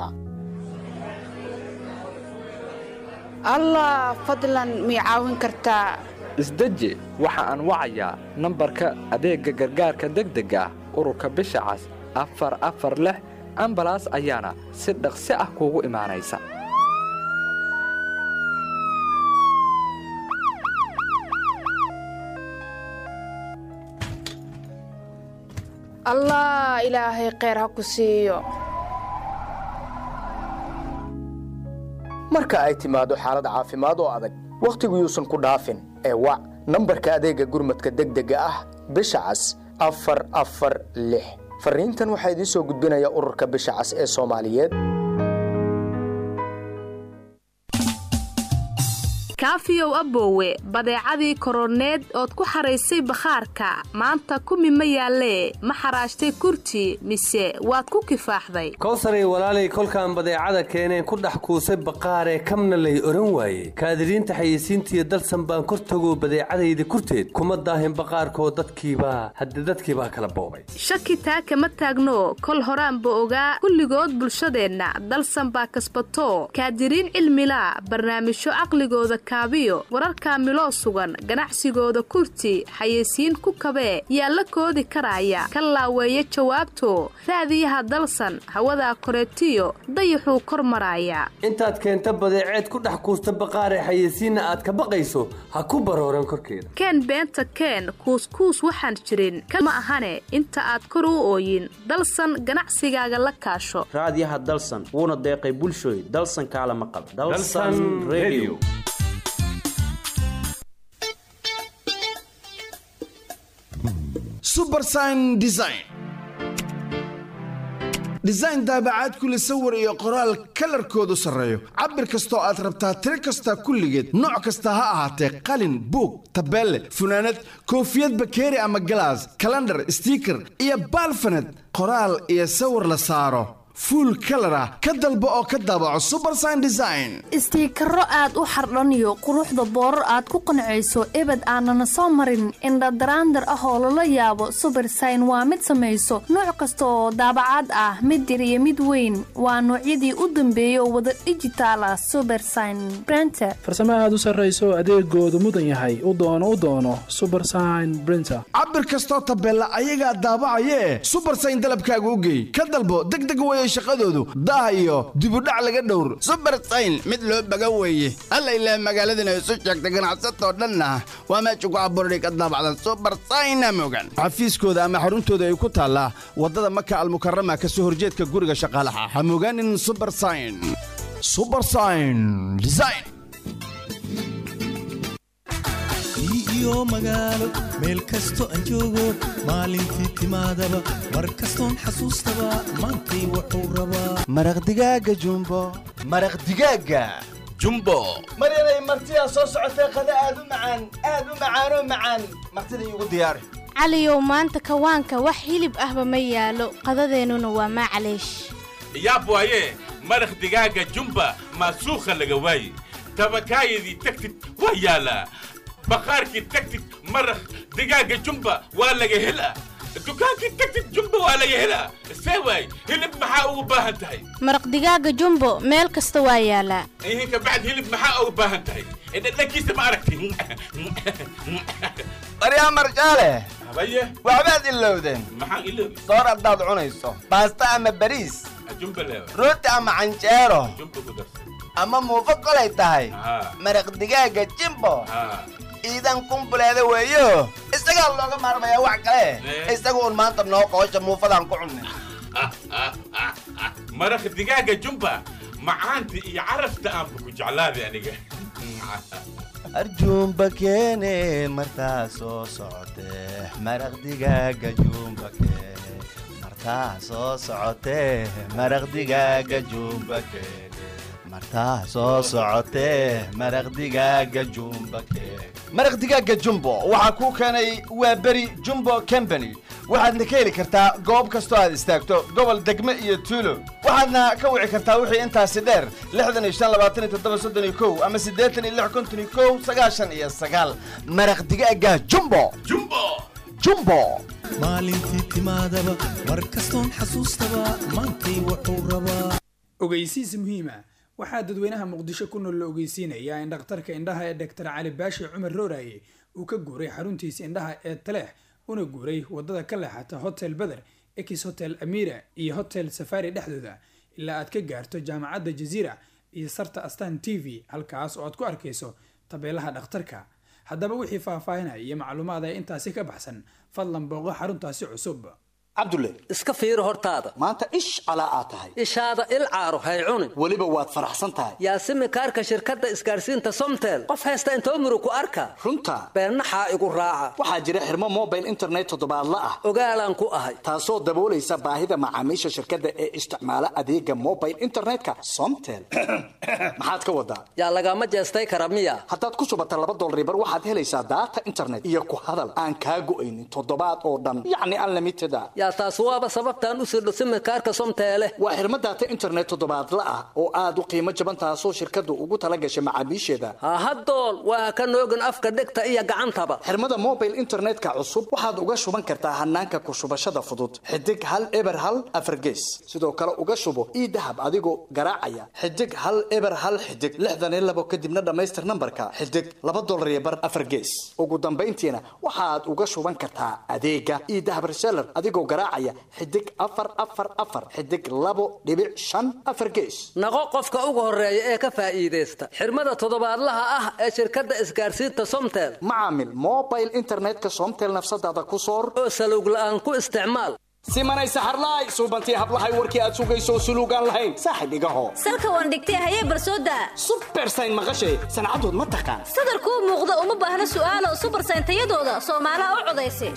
Speaker 19: allah fadlan mii caawin kartaa
Speaker 3: isdeji waxa aan wacayaa nambarka adeegga gargaarka degdega ah ururka bisha cas afar afar lix ambalaas ayaana si dhaqsi ah kuugu imaanaysa
Speaker 19: allah ilaahay kheyr ha ku siiyo
Speaker 18: marka ay timaado xaalad caafimaad oo adag wakhtigu yuusan ku dhaafin ee wac nambarka adeegga gurmadka degdega ah bisha cas afar afar lix fariintan waxaa idiin soo gudbinaya ururka bisha cas ee soomaaliyeed
Speaker 20: kaafiyow aboowe badeecadii koroneed ood ku xaraysay bakhaarka maanta kumi ma yaallee ma xaraashtay kurti mise waad ku kifaaxday
Speaker 11: kowsaray walaalay kolkaan badeecada keeneen ku dhex kuusay baqaaree kamna lay odhan waaye kaadiriinta xayeysiintiiyo dalsan baan kor tago badeecadayda kurteed kuma daahin baqaarkoo dadkiibaa hadde dadkiibaa kala boobay
Speaker 20: shaki taa kama taagno kol horaanba ogaa kulligood bulshadeenna dalsan baa kasbato kaadiriin cilmilaa barnaamijyo caqligooda kaabiyo wararka miloo sugan ganacsigooda kurti xayeysiin ku kabee yaa la koodi karaya ka laaweeya jawaabto raadiyaha dalsan hawadaa koreetiyo dayaxuu kor maraaya
Speaker 11: intaad keenta badeeceed ku dhex kuusta baqaaree xayeysiinna aad ka baqayso ha ku barooran korkeeda
Speaker 20: keen beenta keen kuuskuus waxaan jirin ka ma ahane inta aad kor u ooyin dalsan ganacsigaaga la kaasho
Speaker 21: raadiyaha dalsan wuuna deeqay bulshooy dalsan kaala maqal
Speaker 11: Dalsan Radio.
Speaker 22: subersign design design daabacaad kule sawir iyo qoraal kalarkoodu sarreeyo cabir kastoo aad rabtaa tiro kasta kulligeed nooc kasta ha ahaatee qalin buug tabeelle funaanad koofiyad bakeeri ama galaas kalandhar stiiker iyo baalfaned qoraal iyo sawir la saaro fuul kalar ah ka dalbo oo ka daabaco subersign design
Speaker 23: istiikaro aad u xardhaniyo quruxda boorar aad ku qancayso ebed aanana soo marin indhadaraandar ah oo lala yaabo subersign waa mid samayso nooc kasta oo daabacaad ah mid yar iyo mid weyn waa noocyadii u dambeeyay oo wada dhijitaal ah subersign brenter
Speaker 24: farsamo aad u sarrayso adeegoodu mudan yahay u doono u doono subersign brinter
Speaker 22: cabir kastoo tabeella ayagaa daabacayee subersign dalabkaaga u geey ka dalbo degdeg weye shaqadoodu daah iyo dibudhac laga dhowr subersign mid loo baga weeye alla ilaah magaaladana isu sheegta ganacsatoo dhanna waa meesha ku abuurani ka daabacda subersayna mogan xafiiskooda ama xaruntooda ay ku taallaa waddada maka almukarama ka soo horjeedka guriga shaqaalaha ha mogaanin subersign subersign design
Speaker 25: iyo magaalo meel kasto aan joogo maalintii timaadaba mar kastoon xasuustaba maantay wuxuu rabaa
Speaker 22: maraq digaaga jumbo maraq digaaga jumbo maryanay martidaa soo socotee qada aad u macaan aad u macaanoo macaan martida iigu diyaari
Speaker 26: caliyow maanta kawaanka wax hilib ahba ma yaalo qadadeennuna waa maclaysh
Speaker 27: yaab waaye maraq digaaga jumba maasuukha laga waaye tabakaayadii tagtid waa yaalaa baqaarkii tagtid maraq digaaga jumba waa laga helaa dukaankii tagtid jumba waa laga helaa see waay hilib maxaa ugu baahan tahay
Speaker 26: maraq digaaga jumbo meel kasta waa yaalaa
Speaker 27: ihin kabacd hilib maxaa ugu baahan tahay dhadhankiisa ma aragti
Speaker 22: baryaa marjaale
Speaker 27: habaye
Speaker 22: waxbaad ilowdeen
Speaker 27: maxaan iloobi
Speaker 22: soor haddaad cunayso baasta ama bariis
Speaker 27: jumba leewa
Speaker 22: rooti ama canjeero
Speaker 27: jumba ku darsan
Speaker 22: ama muufo kolay tahay
Speaker 27: haa
Speaker 22: maraq digaaga jimbo
Speaker 27: haa
Speaker 22: ciidan kumbuleeda weeyo isagaa looga maarmayaa wax kale isagu un maanta noo qoosha muufadaan ku cunnay
Speaker 27: maraq digaaga jumba macaanta iyo carafta aanba ku jeclaaday aniga
Speaker 22: arjuumba keene martaa soo socotee maraq digaaga juumba keene martaa soo socotee maraq digaaga juumba keene martaa soo socotee maraq digaaga jumba keene maraq digaaga jumbo waxaa kuu keenay waa beri jumbo company waxaadna ka heli kartaa goob kastoo aad istaagto gobol degme iyo tuulo waxaadna ka wici kartaa wixii intaasi dheer lixdan iyo shan labaatan iyo toddoba soddon iyo kow ama siddeetan iyo lix konton iyo kow sagaashan iyo sagaal maraq digaaga jumbo
Speaker 27: jumbo
Speaker 22: jumbo
Speaker 25: maalintii timaadaba mar kastoon xasuustaba maantay wuxuu rabaa
Speaker 28: ogeysiis muhiima waxaa dadweynaha muqdisho ku nool la ogeysiinayaa in dhakhtarka indhaha ee dhaktar cali baashi cumar rooraye uu ka guuray xaruntiisa indhaha ee taleex una guuray wadada ka leexata hotel beder ex hotel amira iyo hotel safari dhexdooda ilaa aad ka gaarto jaamacadda jaziira iyo sarta astan t v halkaas oo aad ku arkayso tabeelaha dhakhtarka haddaba wixii faahfaahinaya iyo macluumaad ee intaasi ka baxsan fadlan booqo xaruntaasi cusub
Speaker 4: cabdulle
Speaker 5: iska fiiri hortaada
Speaker 4: maanta ish calaa aad tahay
Speaker 5: ishaada il caaro hay cunin
Speaker 4: weliba waad faraxsan tahay
Speaker 5: yaasimi kaarka shirkadda isgaarsiinta somtel qof haysta intoo muru ku arka
Speaker 4: runta
Speaker 5: beennaxaa igu raaca
Speaker 4: waxaa jira xirmo mobile internet toddobaadla ah
Speaker 5: ogaalaan ku ahay
Speaker 4: taasoo daboolaysa baahida macaamiisha shirkadda ee isticmaala adeega mobile internetka somtel maxaad ka wadaa
Speaker 5: yaa lagama jeestay kara miya
Speaker 4: haddaad ku shubata laba dolaribar waxaad helaysaa daata internet iyo ku hadal aan kaa go'aynin toddobaad oo dhan yacni unlimited a
Speaker 5: yaa taas waaba sababtaan u sirdho simikaarka somteele
Speaker 4: waa xirmo daata internet toddobaadla ah oo aad u qiimo jaban taasoo shirkaddu ugu tala gashay macaamiisheeda
Speaker 5: hahadool waa ka noogin afka dhegta iyo gacantaba
Speaker 4: xirmada mobile internetka cusub waxaad uga shuban kartaa hanaanka ku shubashada fudud xidig hal eber hal afargees sidoo kale uga shubo ii dahab adigoo garaacaya xidig hal eber hal xidig lixdan iyo labo kadibna dhammaystir nambarka xidig laba dolar iyo bar afargees ugu dambayntiina waxaad uga shuban kartaa adeega ii dahab reseller adigoo garaacaya xidig afar afar afar xidig labo dhibic shan afar gees
Speaker 5: naqo qofka ugu horeeya ee ka faa'iidaysta xirmada toddobaadlaha ah ee shirkadda isgaarsiinta somtel
Speaker 4: macaamil mobile internetka somtel nafsadaada ku soor
Speaker 5: oo salowg la'aan ku isticmaal
Speaker 4: simanay saxarlaay suubantii hablahay warkii aad sugayso suluugaan lahayn saaxib igaho
Speaker 6: salka waan dhigtay hayee barsooda
Speaker 4: subersayn maqashay sancadood ma taqaan
Speaker 6: sadarkuu muuqda uma baahna su'aalo subersayn tayadooda soomaalaha u codaysa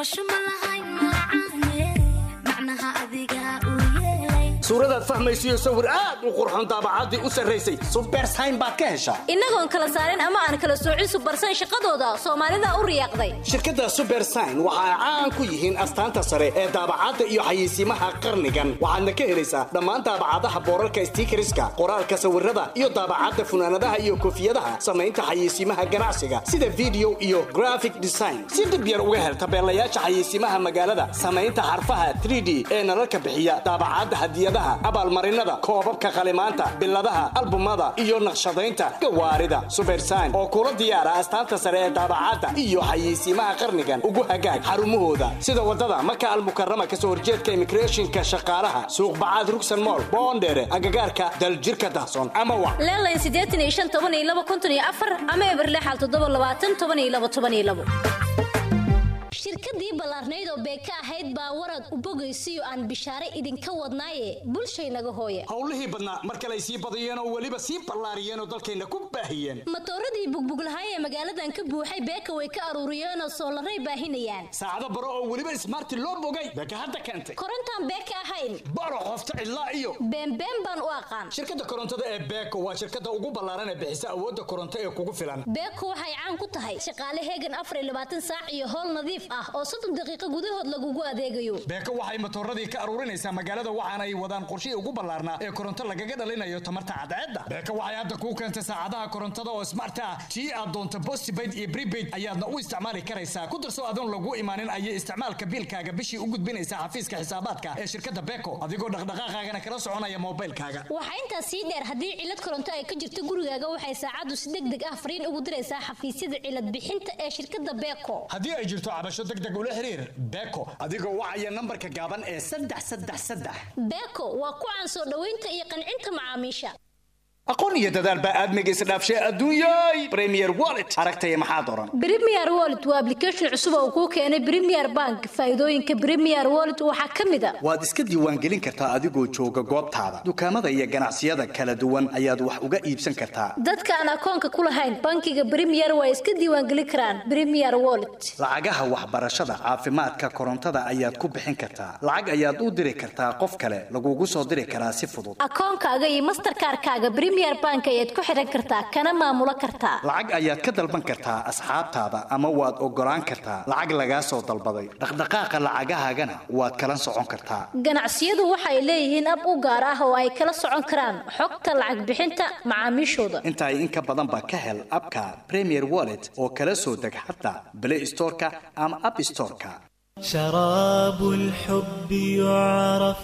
Speaker 4: suuradaad fahmaysiyo sawir aad u qurxoon daabacaddii u sarraysay subersayn baad ka heshaa
Speaker 6: innagoon kala saarin ama aan kala soocin subersayn shaqadooda soomaalida u riyaaqday
Speaker 4: shirkadda subersayn waxa ay caan ku yihiin astaanta sare ee daabacadda iyo xayeysiimaha qarnigan waxaadna ka helaysaa dhammaan daabacadaha boorarka stiikariska qoraalka sawirada iyo daabacadda funaanadaha iyo koofiyadaha samaynta xayeysiimaha ganacsiga sida video iyo graphic design si dib yar uga hel tabeelayaasha xayeysiimaha magaalada samaynta xarfaha 3d ee nalalka bixiya daabacadda hadiyada abaalmarinada koobabka qalimaanta biladaha albumada iyo naqshadaynta gawaarida subersayn oo kula diyaara astaanta sare ee daabacadda iyo xayeysiimaha qarnigan ugu hagaag xarumahooda sida wadada maka almukarama kasoo horjeedka imigreeshinka shaqaalaha suuqbacaad rugsan mool boondheere agagaarka daljirka dahson ama wa
Speaker 6: leelayn siddeetan iyo shan toban iyo laba konton iyo afar ama eberlexal toddoba labaatan toban iyo laba toban iyo labo
Speaker 23: shirkadii ballaarnayd oo beeka ahayd baa warad u bogaysiyo aan bishaare idinka wadnaaye bulshaynaga hooya
Speaker 4: howlihii badnaa mar kale ay sii badiyeen oo weliba sii ballaariyeen oo dalkayna ku baahiyeen
Speaker 23: matooradii bugbuglahaay ee magaaladan ka buuxay beeka way ka aruuriyeenoo soolaray baahinayaan
Speaker 4: saacado baro oo weliba ismaarti loo bogay beeka hadda keentay
Speaker 23: korontaan beeka ahayn
Speaker 4: baro qofta cidlaa iyo
Speaker 23: beenbeen baan u aqaan
Speaker 4: shirkadda korontada ee beeko waa shirkadda ugu ballaaran ee bixisa awoodda koronto ee kugu filan
Speaker 23: beeko waxay caan ku tahay shaqaale heegan afar iyo labaatan saac iyo howl nadiif ah oo soddon daqiiqo gudahood lagugu adeegayo
Speaker 4: beeko waxay matooradii ka aruurinaysaa magaalada waxaana ay wadaan qorshihii ugu ballaarnaa ee koronto lagaga dhalinayo tamarta cadceedda beeko waxay hadda kuu keentay saacadaha korontada oo smart ah tii aad doonto postpaid iyo prepaid ayaadna u isticmaali karaysaa ku darso adoon lagu imaanin ayay isticmaalka biilkaaga bishii u gudbinaysaa xafiiska xisaabaadka ee shirkadda beeko adigoo dhaqdhaqaaqaagana kala soconaya moobilkaaga
Speaker 23: waxaa intaas sii dheer haddii cilad koronto ay ka jirto gurigaaga waxay saacaddu si deg deg ah fariin ugu diraysaa xafiisyada cilad bixinta ee shirkadda beeko
Speaker 4: haddii ay jirto cabasho deg deg ula xiriir beeko adigoo wacaya nambarka gaaban ee saddex saddex saddex
Speaker 23: beeko waa ku caan soo dhoweynta iyo qancinta macaamiisha
Speaker 4: aqoon iyo dadaal baa aadmiga isdhaafshay adduunyay premier wallet aragtaya maxaad oran
Speaker 23: premier wallet waa application cusub oo kuu keenay premier bank faa'iidooyinka premier wallet waxaa ka mid a
Speaker 4: waad iska diiwaangelin kartaa adigoo jooga goobtaada dukaamada iyo ganacsiyada kala duwan ayaad wax uga iibsan kartaa
Speaker 23: dadka aan akoonka ku lahayn bankiga premier waa iska diiwaangelin karaan premier wallet
Speaker 4: lacagaha waxbarashada caafimaadka korontada ayaad ku bixin kartaa lacag ayaad u diri kartaa qof kale lagugu soo diri karaa si fudud
Speaker 23: akoonkaaga iyo masterkaarkaaga bank ayaad ku xidhan kartaa kana maamulo kartaa
Speaker 4: lacag ayaad ka dalban kartaa asxaabtaada ama waad ogolaan kartaa lacag lagaa soo dalbaday dhaqdhaqaaqa lacagahaagana waad kala socon kartaa
Speaker 23: ganacsiyadu waxay leeyihiin ab u gaar ah oo ay kala socon karaan xogta lacag bixinta macaamiishooda
Speaker 4: intaay in ka badanba ka hel abka premier wallet oo kala soo deg xataa play storeka ama app storeka
Speaker 25: شراب الحب يعرف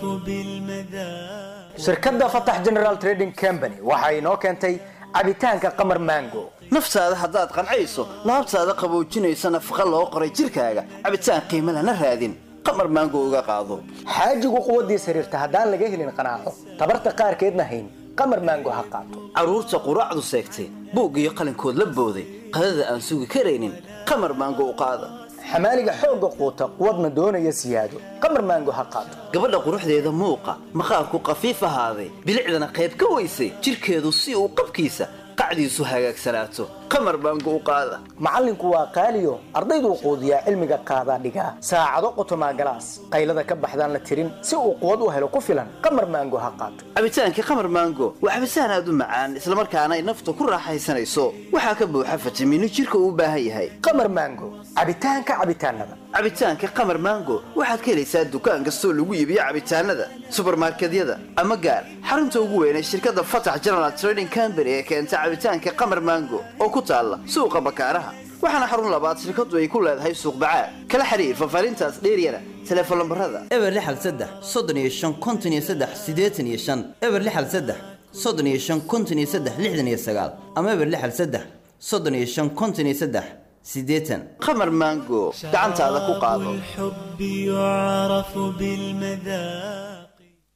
Speaker 25: بالمذاق
Speaker 18: shirkadda fatax general trading company waxa inoo keentay cabitaanka qamar mango
Speaker 7: naftaada haddaad qancayso laabtaada qaboojinaysa nafaqa loo qoray jirkaaga cabitaan qiimo lana raadin qamar maango uga qaado
Speaker 18: xaajigu quwaddiis xiriirta haddaan laga helin qanaaco tabarta qaarkeedna hayn qamar maango ha qaato
Speaker 7: carruurta quraacdu seegtay buug iyo qalinkood la booday qadada aan sugi karaynin qamar maango u qaada
Speaker 18: xamaaliga xoogga quuta quwadna doonaya siyaado qamar maango ha qaato
Speaker 7: gabadha quruxdeeda muuqa maqaarku khafiif ahaaday bilicdana qayb ka weysay jidhkeedu si uu qabkiisa qacdiisu hagaagsanaato qamar baango u qaada
Speaker 18: macallinku waa qaaliyo ardayduu quudiyaa cilmiga qaadaa dhigaa saacado qotomaa galaas qaylada ka baxdaan la tirin si uu quwad u helo ku filan qamar maango ha qaato
Speaker 7: cabitaankii qamar maango waa cabitaan aad u macaan islamarkaana ay nafta ku raaxaysanayso waxaa ka buuxa fitamiino jidhka uu u baahan yahay
Speaker 18: qamar maango cabitaanka cabitaanada
Speaker 7: cabitaanka qamar maango waxaad ka helaysaa dukaan kastoo lagu iibiyo cabitaanada subarmarkedyada ama gaar xarunta ugu weyn ee shirkadda fatax general trading company ee keenta cabitaanka qamar maango oo ku taalla suuqa bakaaraha waxaana xarun labaad shirkadu ay ku leedahay suuq bacaad kala xiriir fafaarintaas dheeryana teleefon lambarada eber lixal saddex soddon iyo shan konton iyo saddex siddeetan iyo shan eber lixal saddex soddon iyo shan konton iyo saddex lixdan iyo sagaal ama eber lixal saddex soddon iyo shan konton iyo saddex siddeetan qamar maango gacantaada ku qaado
Speaker 25: الحب يعرف بالمذاق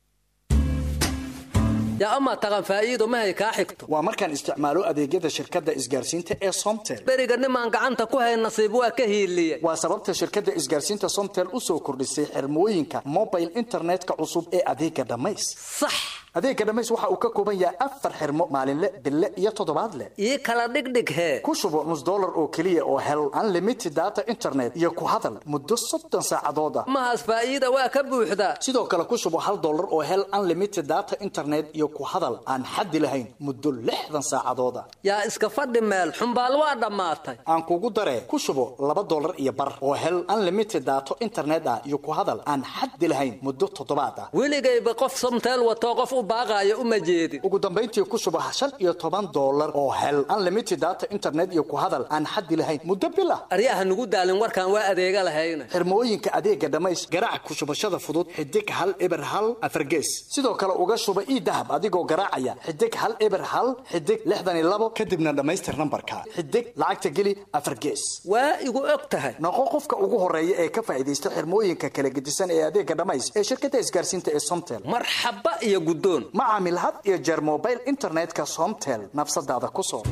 Speaker 5: yaa amaa taqan faa'iido mahay kaa xigto
Speaker 4: waa markaan isticmaalo adeegyada shirkadda isgaarsiinta ee somtel
Speaker 5: beriga nimaan gacanta ku hayn nasiib waa ka hiiliye
Speaker 4: waa sababta shirkadda isgaarsiinta somtel u soo kordhisay xirmooyinka mobile internetka cusub ee adeega dhammays
Speaker 5: sax
Speaker 4: adeega dhammays waxa uu ka kooban yahay afar xirmo maalinle bille iyo toddobaadle
Speaker 5: ii kala dhigdhig hee
Speaker 4: ku shubo nus dollar oo keliya oo hel unlimited data internet iyo ku hadal muddo soddon saacadood ah
Speaker 5: mahaas faa'iida waa ka buuxdaa
Speaker 4: sidoo kale ku shubo hal dollar oo hel unlimited data internet iyo ku hadal aan xaddi lahayn muddo lixdan saacadood ah
Speaker 5: yaa iska fadhi meel xumbaal waa dhammaatay
Speaker 4: aan kugu daree ku shubo laba dollar iyo bar oo hel unlimited daato internet ah iyo ku hadal aan xaddi lahayn muddo toddobaad ah
Speaker 5: weligayba qof somteel watoo qof u baaqaayo uma jeedin
Speaker 4: ugu dambayntii ku shubo shan iyo toban dollar oo hel unlimited data internet iyo ku hadal aan xaddi lahayn muddo bil ah
Speaker 5: aryaha nugu daalin warkaan waa adeega lahayna
Speaker 4: xirmooyinka adeega dhammays garaac ku shubashada fudud xidig hal eber hal afargees sidoo kale uga shuba ii dahab adigoo garaacaya xidig hal eber hal xidig lixdan iyo labo kadibna dhammaystir nambarka xidig lacagta geli afar gees
Speaker 5: waa igu og tahay
Speaker 4: noqo qofka ugu horeeya ee ka faa'iidaysta xirmooyinka kala gedisan ee adeega dhammays ee shirkadda isgaarsiinta ee somtel
Speaker 5: marxaba iyo guddoon
Speaker 4: ma caamil had iyo jeer mobile internetka somtel nafsadaada ku soo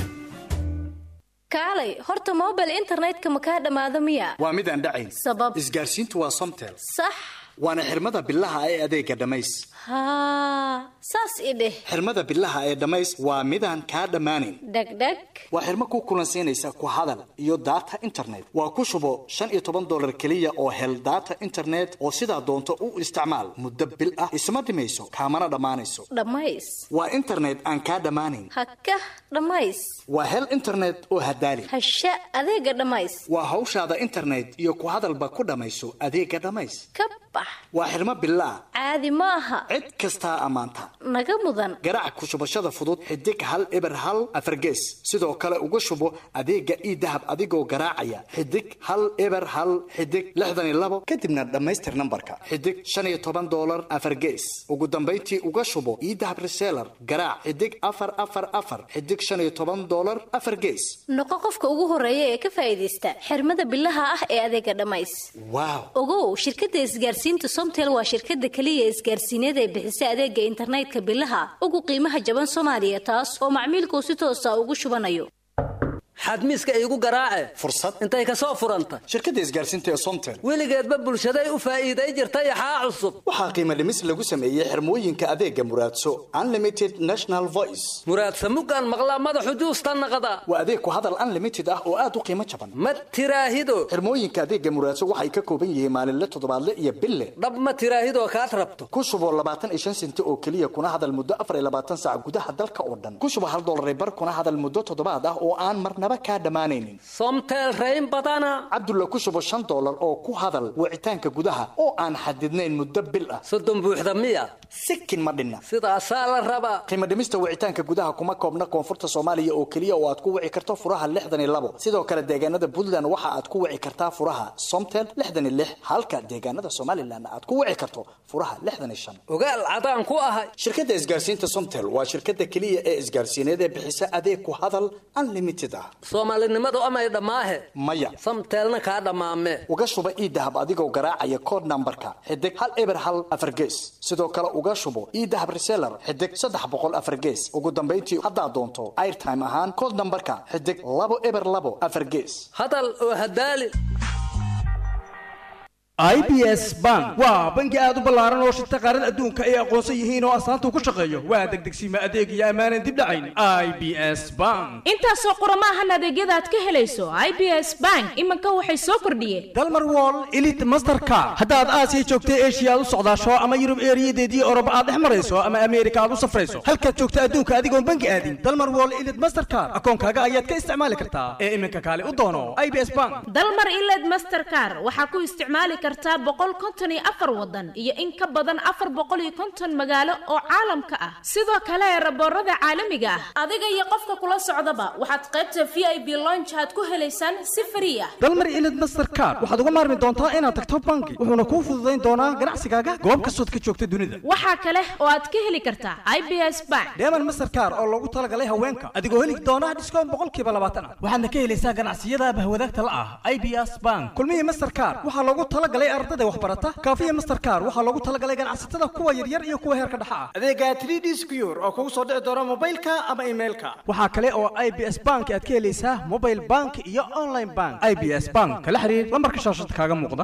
Speaker 6: kaalay horta mobile internetka ma kaa dhammaado miya
Speaker 4: waa mid aan dhacayn
Speaker 6: sabab
Speaker 4: isgaarsiintu waa somtel
Speaker 6: sax
Speaker 4: waana xirmada bilaha ee adeega dhammays
Speaker 6: haa saas i dheh
Speaker 4: xirmada bilaha ee dhammays waa midaan kaa dhammaanayn
Speaker 6: dhegdheg
Speaker 4: waa xirmo ku kulansiinaysa ku hadal iyo data internet waa ku shubo shan iyo toban dollar keliya oo hel data internet oo sidaa doonto u isticmaal muddo bil ah isma dhimayso kaamana dhammaanayso
Speaker 6: dhammays
Speaker 4: waa internet aan kaa dhammaanayn
Speaker 6: haka dhammays
Speaker 4: waa hel internet oo hadaali
Speaker 6: hasha adeega dhammays
Speaker 4: waa hawshaada internet iyo ku hadalba ku dhammayso adeega dhammays
Speaker 6: ka bax
Speaker 4: waa xirmo bilaa
Speaker 6: caadi ma aha
Speaker 4: cid kastaa ammaanta
Speaker 6: naga mudan
Speaker 4: garaac ku shubashada fudud xidig hal eber hal afargees sidoo kale uga shubo adeega ii dahab adigoo garaacaya xidig hal eber hal xidig lixdan iyo labo kadibna dhammaystir nambarka xidig shan iyo toban dollar afargees ugu dambayntii uga shubo ii dahab reseller garaac xidig afar afar afar xidig shan iyo toban dollar afar gees
Speaker 6: noqo qofka ugu horeeya ee ka faa'iidaysta xirmada bilaha ah ee adeega dhammays
Speaker 4: waaw
Speaker 6: ogow shirkadda isgaarsiinta somtel waa shirkadda keliya isgaarsiineed ee bixisa adeega internetka bilaha ugu qiimaha jaban soomaaliya taas oo macmiilkuu si toosa ugu shubanayo
Speaker 5: xadmiiska iigu garaace
Speaker 4: fursad
Speaker 5: intay ka soo furanta
Speaker 4: shirkadda isgaarsiinta ee somtel
Speaker 5: weligeedba bulshaday u faa'iiday jirta yaxaa cusub
Speaker 4: waxaa qiimo dhimis lagu sameeyey xirmooyinka adeega muraadso unlimited national voice
Speaker 5: muraadsa mugaan maqlaa madaxu juusta naqda
Speaker 4: waa adeeg ku hadal unlimited ah oo aad u qiimo jaban
Speaker 5: ma tiraahido
Speaker 4: xirmooyinka adeega muraadso waxay ka kooban yihiin maalinle toddobaadle iyo bille
Speaker 5: dhab ma tiraahidoo kaad rabto
Speaker 4: ku shubo labaatan iyo shan senti oo keliya kuna hadal muddo afar iyo labaatan saac gudaha dalka oo dhan ku shubo hal dollar bar kuna hadal muddo toddobaad ah oo aan marnaba kaa dhammaanaynin
Speaker 5: somtel rayn badana
Speaker 4: cabdulla ku shubo shan dollar oo ku hadal wicitaanka gudaha oo aan xadidnayn muddo bil ah
Speaker 5: soddon buuxda miya
Speaker 4: sikin ma dhinna
Speaker 5: sidaasaa la rabaa
Speaker 4: qiimo dhimista wicitaanka gudaha kuma koobna koonfurta soomaaliya oo keliya oo aad ku wici karto furaha lixdan iyo labo sidoo kale deegaanada puntland waxa aad ku wici kartaa furaha somtel lixdan iyo lix halka deegaanada somalilan aad ku wici karto furaha lixdan iyo shan
Speaker 5: ogaal cadaan ku ahay
Speaker 4: shirkadda isgaarsiinta somtel waa shirkadda keliya ee isgaarsiineed ee bixisa adeeg ku hadal unlimited ah
Speaker 5: soomaalinimadu amay dhammaahe
Speaker 4: maya
Speaker 5: samteelna kaa dhammaame
Speaker 4: uga shuba ii dahab adigoo garaacaya kood nambarka xidig hal eber hal afar gees sidoo kale uga shubo ii dahab reseller xidig saddex boqol afar gees ugu dambayntii haddaad doonto airtime ahaan kood nambarka xidig labo eber labo afar gees
Speaker 5: hadal oo hadaali
Speaker 1: i b s bank waa bangi aad u ballaaran oo shirta qaarada adduunka ay aqoonsan yihiin oo astaanta ku shaqeeyo waa degdegsiima adeeg iyo ammaanan dib dhacayn i b s bank
Speaker 2: intaasoo qurama ahan adeegyada aad ka helayso i b s bank iminka waxay soo kordhiyeen
Speaker 1: dalmar wall elite mastercard haddaad aasiya joogtay eshiya aad u socdaasho ama yurub eeriyadeedii oroba aad dhex marayso ama ameerika aad u safrayso halkaad joogta adduunka adigoon bangi aadin dalmar wall elite mastercard akoonkaaga ayaad ka isticmaali kartaa ee iminka kaale u doono i b s bank
Speaker 2: dalmar iled mastercar waxaa ku isticmaali kartaa boqol konton iyo afar wadan iyo in ka badan afar boqol iyo konton magaalo oo caalamka ah sidoo kale raboorada caalamiga ah adiga iyo qofka kula socdaba waxaad qaybta v i b lonch aad ku helaysaan si fari ah
Speaker 1: dalmar elite mastercard waxaad uga maarmi doontaa inaad tagto bangi wuxuuna kuu fududayn doonaa ganacsigaaga goob kastood ka joogta dunida
Speaker 2: waxaa kale oo aad ka heli kartaa i b s bank
Speaker 1: deeman mastercard oo loogu talagalay haweenka adigoo heli doona dhiskoon boqolkiiba labaatan ah waxaadna ka helaysaa ganacsiyada bahwadaagta la ah i b s bank kulmihii mastercard waxaa loogu talagalay ardada waxbarata kaafiya mastercard waxaa loogu talagalay ganacsatada kuwa yaryar iyo kuwa heerka dhexa ah adeega 3d secure oo kugu soo dhici doona mobilka ama emailka waxaa kale oo i b s bank aad ka helaysaa mobile bank iyo online bank i b s bank kala xiriir lambarka shaashada kaaga muuqda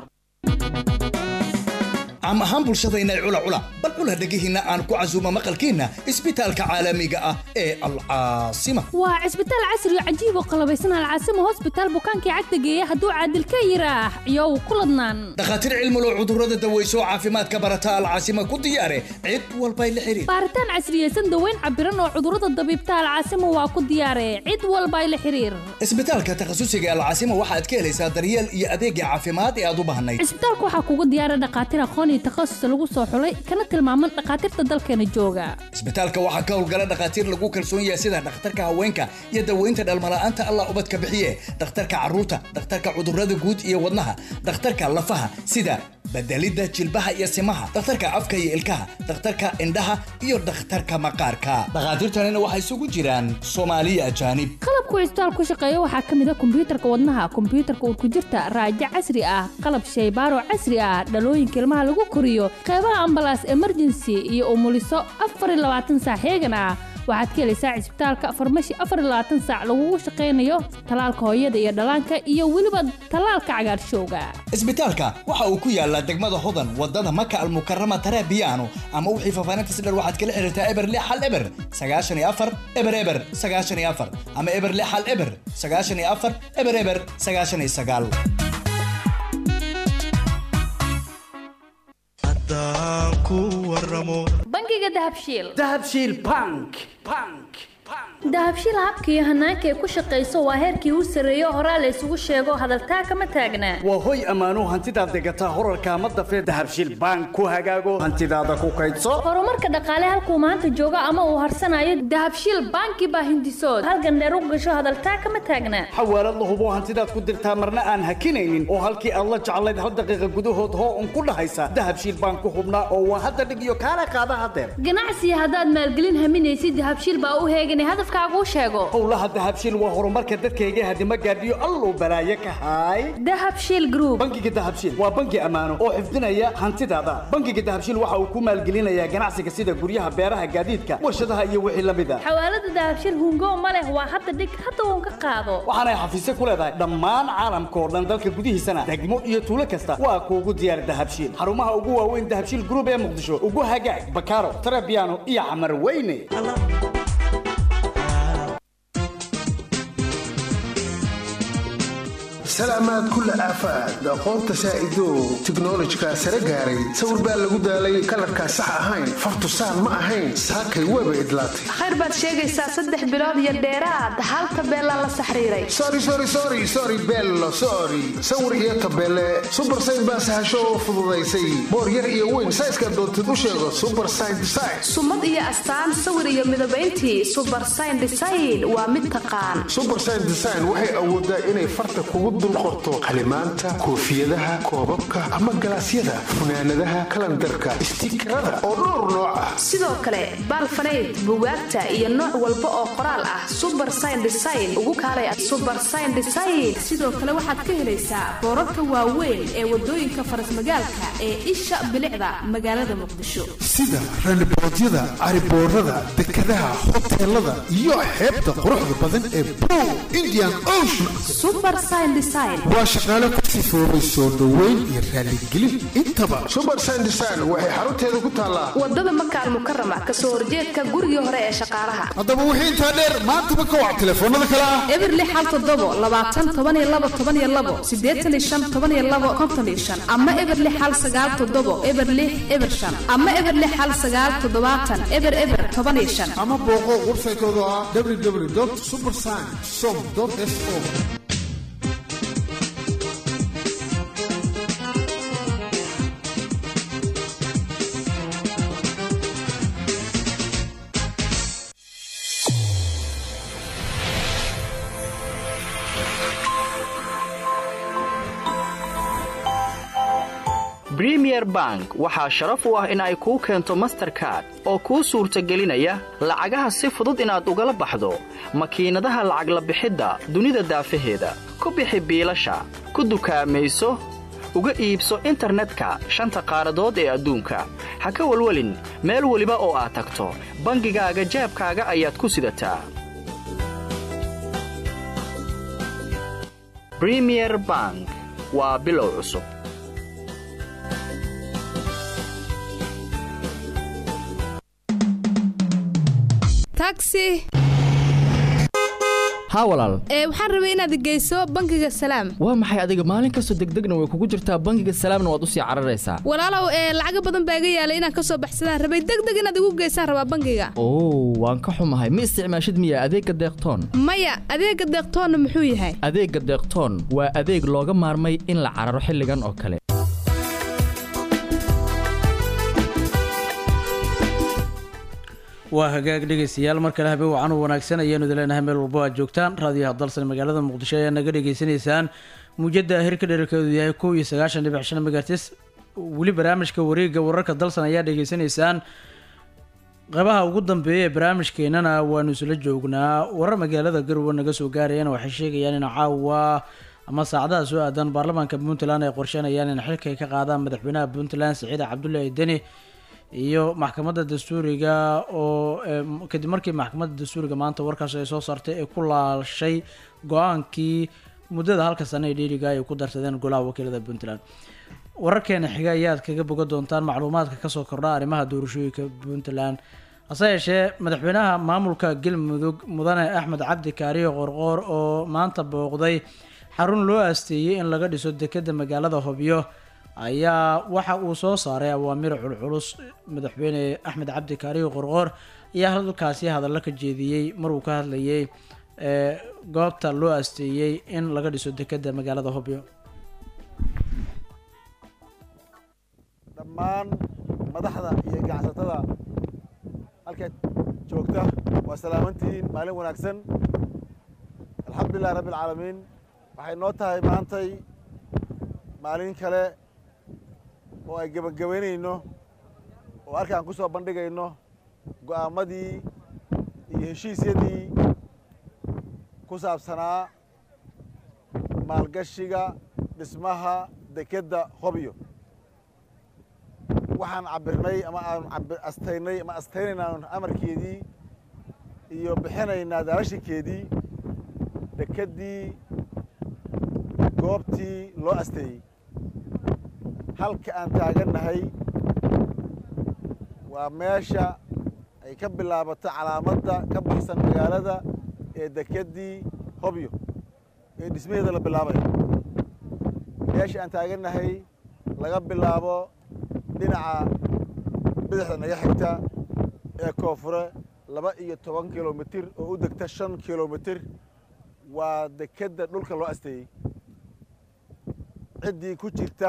Speaker 4: caam ahaan bulshadayna cula cula bal cula dhegihiinna aan ku casuumo maqalkiinna isbitaalka caalamiga ah ee alcaasima
Speaker 23: waa cisbitaal casri oo cajiib oo qalabaysan alcaasimo hosbitaal bukaankii cagta geeya hadduu caadil ka yiraax iyow ku ladnaan
Speaker 4: dhakhaatiir cilmulo cudurrada daweyso caafimaadka barata alcaasima ku diyaare cid walbay la xiriir
Speaker 23: baaritaan casriyeysan daweyn cabiran oo cudurrada dabiibta alcaasimo waa ku diyaare cid walbay la xiriir
Speaker 4: isbitaalka takhasusiga alcaasima waxaad ka helaysaa daryeel iyo adeegga caafimaad ee aad u baahnayd
Speaker 23: cisbitaalka waxaa kugu diyaara dhakhaatiir aqoon iyo takhasus lagu soo xulay kana tilmaaman dhakhaatiirta dalkeena jooga
Speaker 4: isbitaalka waxaa ka howlgala dhakhaatiir lagu kalsoon yahay sida dhakhtarka haweenka iyo daweynta dhalmala'aanta allah ubadka bixiye dhakhtarka carruurta dhakhtarka cudurrada guud iyo wadnaha dhakhtarka lafaha sida bedelidda jilbaha iyo simaha dhakhtarka afka iyo ilkaha dhakhtarka indhaha iyo dhakhtarka maqaarka dhakhaatiirtanina waxay isugu jiraan soomaaliya ajaanib
Speaker 23: qalabku cisbitaal ku shaqeeya waxaa ka mid a kombiyuutarka wadnaha kombiyuutarka urkujirta raajo casri ah qalab shaybaaro casri ah dhalooyinka ilmaha lagu koriyo qeybaha ambalaas emergency iyo umuliso afar iyo labaatan saac heegan ah waxaad ka helaysaa cisbitaalka farmashi afar iyo labaatan saac lagugu shaqaynayo talaalka hooyada iyo dhallaanka iyo weliba talaalka cagaarshowga
Speaker 4: isbitaalka waxa uu ku yaalaa degmada hodan wadada maka almukarama tarabiyaano ama wixii faafaahintas dher waxaad kala xiriirtaa eber lix hal eber sagaashan iyo afar eber eber sagaashan iyo afar ama eber lix hal eber sagaashan iyo afar eber eber sagaashan iyo sagaal
Speaker 23: bangiga dahabshiil
Speaker 1: dahabshiil bank bank
Speaker 23: dahabshiil habka iyo hanaanka ay ku shaqayso waa heerkii u sarreeyo horaa la isugu sheego hadaltaa kama taagnaa
Speaker 1: waa hoy ammaanuu hantidaad degataa horarka ma dafee dahabshiil bank ku hagaago hantidaada ku kaydso
Speaker 23: horumarka dhaqaale halkuu maanta joogo ama uu harsanayo dahabshiil banki baa hindisood halgan dheer u gasho hadaltaa kama taagnaa
Speaker 1: xawaalad la hubo hantidaad ku dirtaa marna aan hakinaynin oo halkii aad la jeclayd hal daqiiqa gudahood hoo un ku dhahaysa dahabshiil bank ku hubnaa oo waa hadda dhig iyo kaala qaada hadeer
Speaker 23: ganacsiga haddaad maalgelin haminaysid dahabshiil baa u heeganay hadafkaaguu sheego
Speaker 1: howlaha dahabshiil waa horumarka dadkayga hadima gaadhiyo alluu balaaye ka haay
Speaker 23: dahabshiil group
Speaker 1: bangiga dahabshiil waa bangi ammaano oo xifdinaya hantidaada bangiga dahabshiil waxa uu ku maalgelinayaa ganacsiga sida guryaha beeraha gaadiidka warshadaha iyo wixii la mid a
Speaker 23: xawaalada dahabshiil hungo ma leh waa hadda dhig hadda uun ka qaado
Speaker 1: waxaanay xafiisyo ku leedahay dhammaan caalamka oo dhan dalka gudihiisana degmo iyo tuulo kasta waa kuugu diyaar dahabshiil xarumaha ugu waaweyn dahabshiil group ee muqdisho ugu hagaag bakaaro tarabiano iyo camar weyne
Speaker 14: salaamaad kulla aafaad aqoonta saa'idow tiknolojika sare gaaray sawir baa lagu daalay kalarkaa sax ahayn fartusaan ma ahayn saakay weeba idlaatay
Speaker 20: khayr baad sheegaysaa saddex bilood iyo dheeraad hal tabeelaa la saxriiray
Speaker 14: sorry sorry sorry sorry bello sorry sawir iyo tabeele super sign baa sahasho oo fududaysay boor yar iyo weyn sayska doontid u sheego super sign design
Speaker 20: sumad iyo astaan sawir iyo midabayntii super sign design waa mid taqaan
Speaker 14: super sign design waxay awoodaa inay farta kugu dul qorto qalimaanta koofiyadaha koobabka ama galaasyada funaanadaha kalandarka istiikarada oo dhowr nooc ah
Speaker 20: sidoo kale baalfanayd bugaagta iyo nooc walba oo qoraal ah super sign design ugu kaalay super sign design sidoo kale waxaad ka helaysaa boorarka waaweyn ee wadooyinka farasmagaalka ee isha bilicda magaalada muqdisho
Speaker 14: sida raniboodyada cariboorada dekadaha hoteelada iyo xeebta quruxda badan ee bow indian ocean
Speaker 20: super sign design
Speaker 23: design
Speaker 14: waa shaqaale ku sifoobay soo dhoweyn iyo raaligelin intaba subersign design waxay xarunteeda ku taallaa
Speaker 20: wadada maka almukarama kasoo horjeedka gurigii hore ee shaqaalaha
Speaker 14: haddaba wixii intaa dheer maantaba ka wac telefoonada kale ah
Speaker 20: eberli xal todobo labaatan toban iyo labo toban iyo labo sideetan iyo shan toban iyo labo konton iyo shan ama eberli xal sagaal todobo eberli eber shan ama eberli xal sagaal toddobaatan eber eber toban iyo shan
Speaker 14: ama booqo websaytooda ah www supersign som so
Speaker 8: bremier bank waxaa sharaf u ah in ay kuu keento masterkard oo kuu suurtagelinaya lacagaha si fudud inaad ugala baxdo makiinadaha lacag la bixidda dunida daafaheeda ku bixi biilasha ku dukaamayso uga iibso internetka shanta qaaradood ee adduunka ha ka welwelin meel weliba oo aad tagto bangigaaga jaabkaaga ayaad ku sidataa bremier bank waa bilow cusub
Speaker 20: taxi
Speaker 9: haa walaal
Speaker 20: ee waxaan rabay inaad geyso bangiga salaam
Speaker 9: waa maxay adiga maalin kastoo degdegna way kugu jirtaa bangiga salaamna waad u sii cararaysaa
Speaker 20: walaalow ee lacaga badan baa iga yaalay inaan ka soo baxsadaan rabay degdeg inaad igu geysaan rabaa bangiga
Speaker 9: oo waan ka xumahay ma isticmaashid miya adeegga deeqtoon
Speaker 20: maya adeegga deeqtoonna muxuu yahay
Speaker 9: adeegga deeqtoon waa adeeg looga maarmay in la cararo xilligan oo kale
Speaker 21: waa hagaag dhegaystayaal mar kale habeen wacan u wanaagsan ayaanu idin leenahay meel walbo aad joogtaan raadiyaha dalsan magaalada muqdisho ayaa naga dhegaysanaysaan muujada hirka dherarkeedu yahay kow iyo sagaashan dhibic shan megatis weli barnaamijka wareegga wararka dalsan ayaa dhegaysanaysaan qeybaha ugu dambeeya ee barnaamijkeenana waanu isla joognaa warar magaalada garowe naga soo gaarayana waxay sheegayaan in caawa ama saacadaha soo aadan baarlamaanka puntland ay qorsheynayaan in xilka ay ka qaadaan madaxweynaha puntland siciide cabdullaahi deni iyo maxkamadda dastuuriga oo kadib markii maxkamadda dastuuriga maanta warkaas ay soo saartay ay ku laashay go-aankii muddada halka sane ee dhiiriga ay ku darsadeen golaha wakiilada puntland wararkeena xiga ayaad kaga boga doontaan macluumaadka kasoo kordha arrimaha doorashooyinka puntland hase yeeshee madaxweynaha maamulka galmudug mudane axmed cabdi kaariyo qorqoor oo maanta booqday xarun loo aasteeyey in laga dhiso dekeda magaalada hobyo ayaa waxa uu soo saaray awaamir culculus madaxweyne axmed cabdi kaariyo qorqoor ayaa halkaasi hadallo ka jeediyey maruu ka hadlayay goobta loo aasteeyey in laga dhiso dekeda magaalada hobyo
Speaker 10: dhammaan madaxda iyo ganacsatada halkaad joogta waa salaamantihiin maalin wanaagsan alxamdulilahi rabbi alcaalamiin waxay noo tahay maantay maalin kale oo ay gebagabaynayno oo halkaan ku soo bandhigayno go'aamadii iyo heshiisyadii ku saabsanaa maalgashiga dhismaha dekedda hobyo waxaan cabirnay ama aan astaynay ama astaynaynaa amarkeedii iyo bixinaynaa daarashinkeedii dekeddii goobtii loo asteeyey halka aan taagannahay waa meesha ay ka bilaabato calaamadda ka baxsan magaalada ee dekeddii hobyo ee dhismaheeda la bilaabayo meesha aan taagannahay laga bilaabo dhinaca bidixda naga xigta ee koonfure laba iyo toban kilomitir oo u degta shan kilomitir waa dekedda dhulka loo asteeyey ciddii ku jirta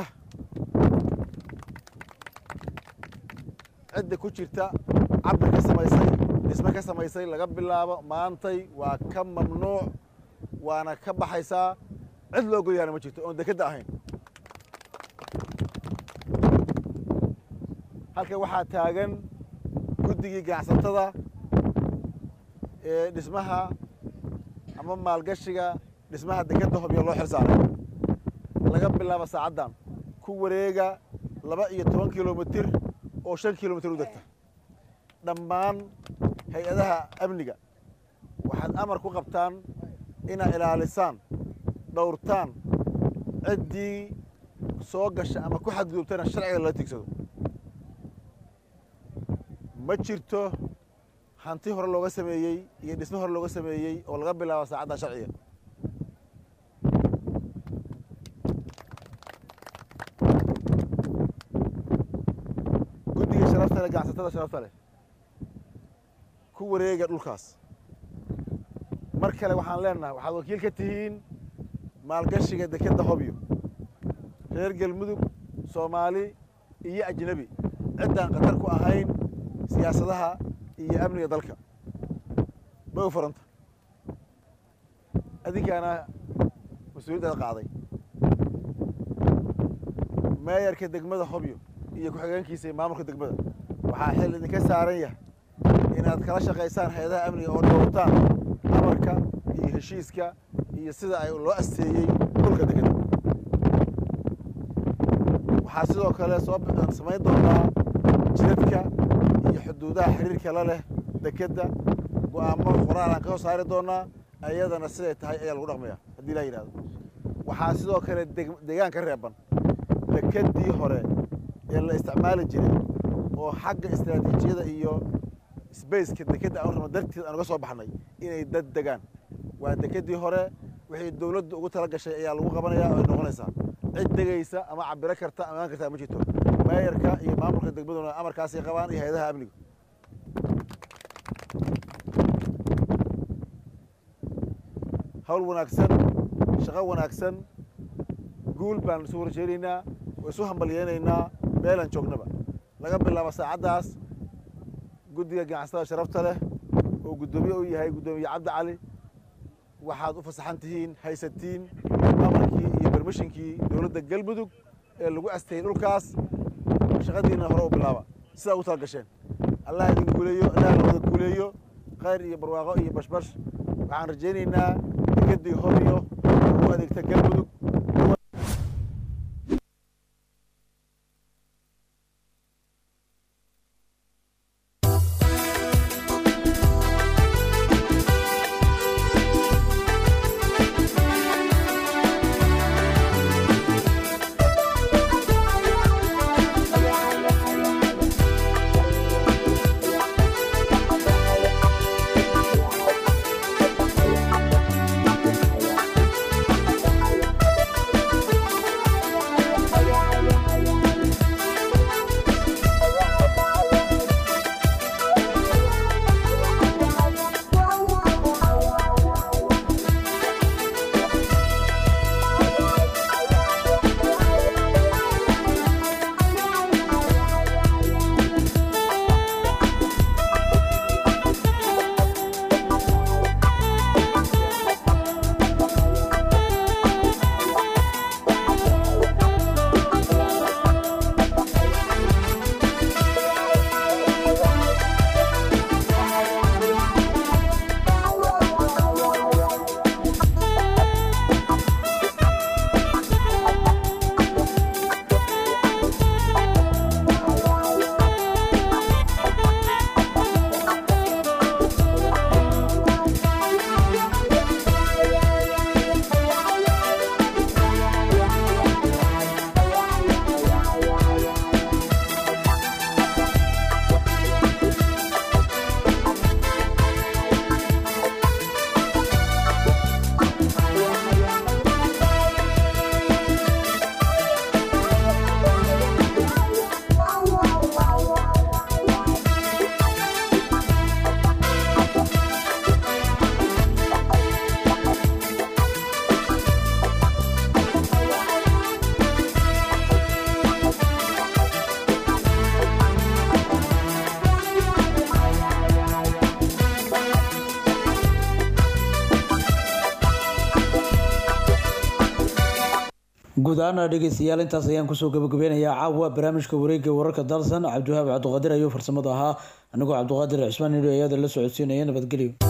Speaker 10: cidda ku jirta cabir ka samaysay dhisme ka samaysay laga bilaabo maantay waa ka mamnuuc waana ka baxaysaa cid loo goyaana ma jirto oon dekedda ahayn halkan waxaa taagan guddigii ganacsatada ee dhismaha ama maalgashiga dhismaha dekedda hobyo loo xil saaray laga bilaabo saacaddan ku wareega laba iyo toban kilomitir oo shan kilomitir u degta dhammaan hay-adaha amniga waxaad amar ku qabtaan inaad ilaalisaan dhowrtaan ciddii soo gasha ama ku xadgudubtana sharciga lala tigsado ma jirto hanti hore looga sameeyey iyo dhismo hore looga sameeyey oo laga bilaabo saacadda sharciga guddiga sharafta leh ganacsatada sharafta leh ku wareega dhulkaas mar kale waxaan leenahay waxaad wakiil ka tihiin maalgashiga dekedda hobyo reer galmudug soomaali iyo ajnebi ciddaan khatar ku ahayn siyaasadaha iyo amniga dalka bay u furanta adinkaana mas-uuliyaddaada qaaday meeyarka degmada hobyo iyo ku-xigeenkiisa iyo maamulka degmada waxaa xil idinka saaran yahay inaad kala shaqaysaan hay-adaha amniga oo dhowrtaan amarka iyo heshiiska iyo sida ay loo asteeyey dhulka degeda waxaa sidoo kale soo samayn doonaa jidadka iyo xuduudaha xiriirka la leh dekedda go'aamo qoraal aan ka soo saari doonaa ayadana siday tahay ayaa lagu dhaqmaya haddii laa yidhahdo waxaa sidoo kale degaan ka reeban dekeddii hore ee la isticmaali jiray oo xagga istaraatiijiyada iyo sbaceka dekedda aan rabno darteed aan uga soo baxnay inay dad degaan waa dekeddii hore wixii dowladdu ugu tala gashay ayaa lagu qabanayaa oo ay noqonaysaa cid degaysa ama cabiro karta ama imaan kartaa ma jirto meeyarka iyo maamulka degmaduna amarkaasay qabaan iyo hay-adaha amniga hawl wanaagsan shaqo wanaagsan guul baan isu horjeedaynaa oo isu hambalyeynaynaa meelaan joognaba laga bilaabo saacaddaas guddiga ganacsatada sharafta leh oo guddoomiye u yahay guddoomiye cabdi cali waxaad u fasaxan tihiin haysatiin amarkii iyo bermishinkii dowladda galmudug ee lagu asteeyey dhulkaas shaqadiina hore u bilaaba sidaa ugu tala gasheen allah idin guuleeyo allah lawada guuleeyo khayr iyo barwaaqo iyo bashbash waxaan rajaynaynaa dekeddii hobyo u adeegta galmudug
Speaker 21: guud ahaana dhegeystayaal intaas ayaan kusoo gabagabeynayaa caawa barnaamijka wareegga wararka dalsan cabdiwahaab cabdiqaadir ayuu farsamada ahaa anigoo cabdiqaadir cismaan nidho ayada la socodsiinaya nabadgelyo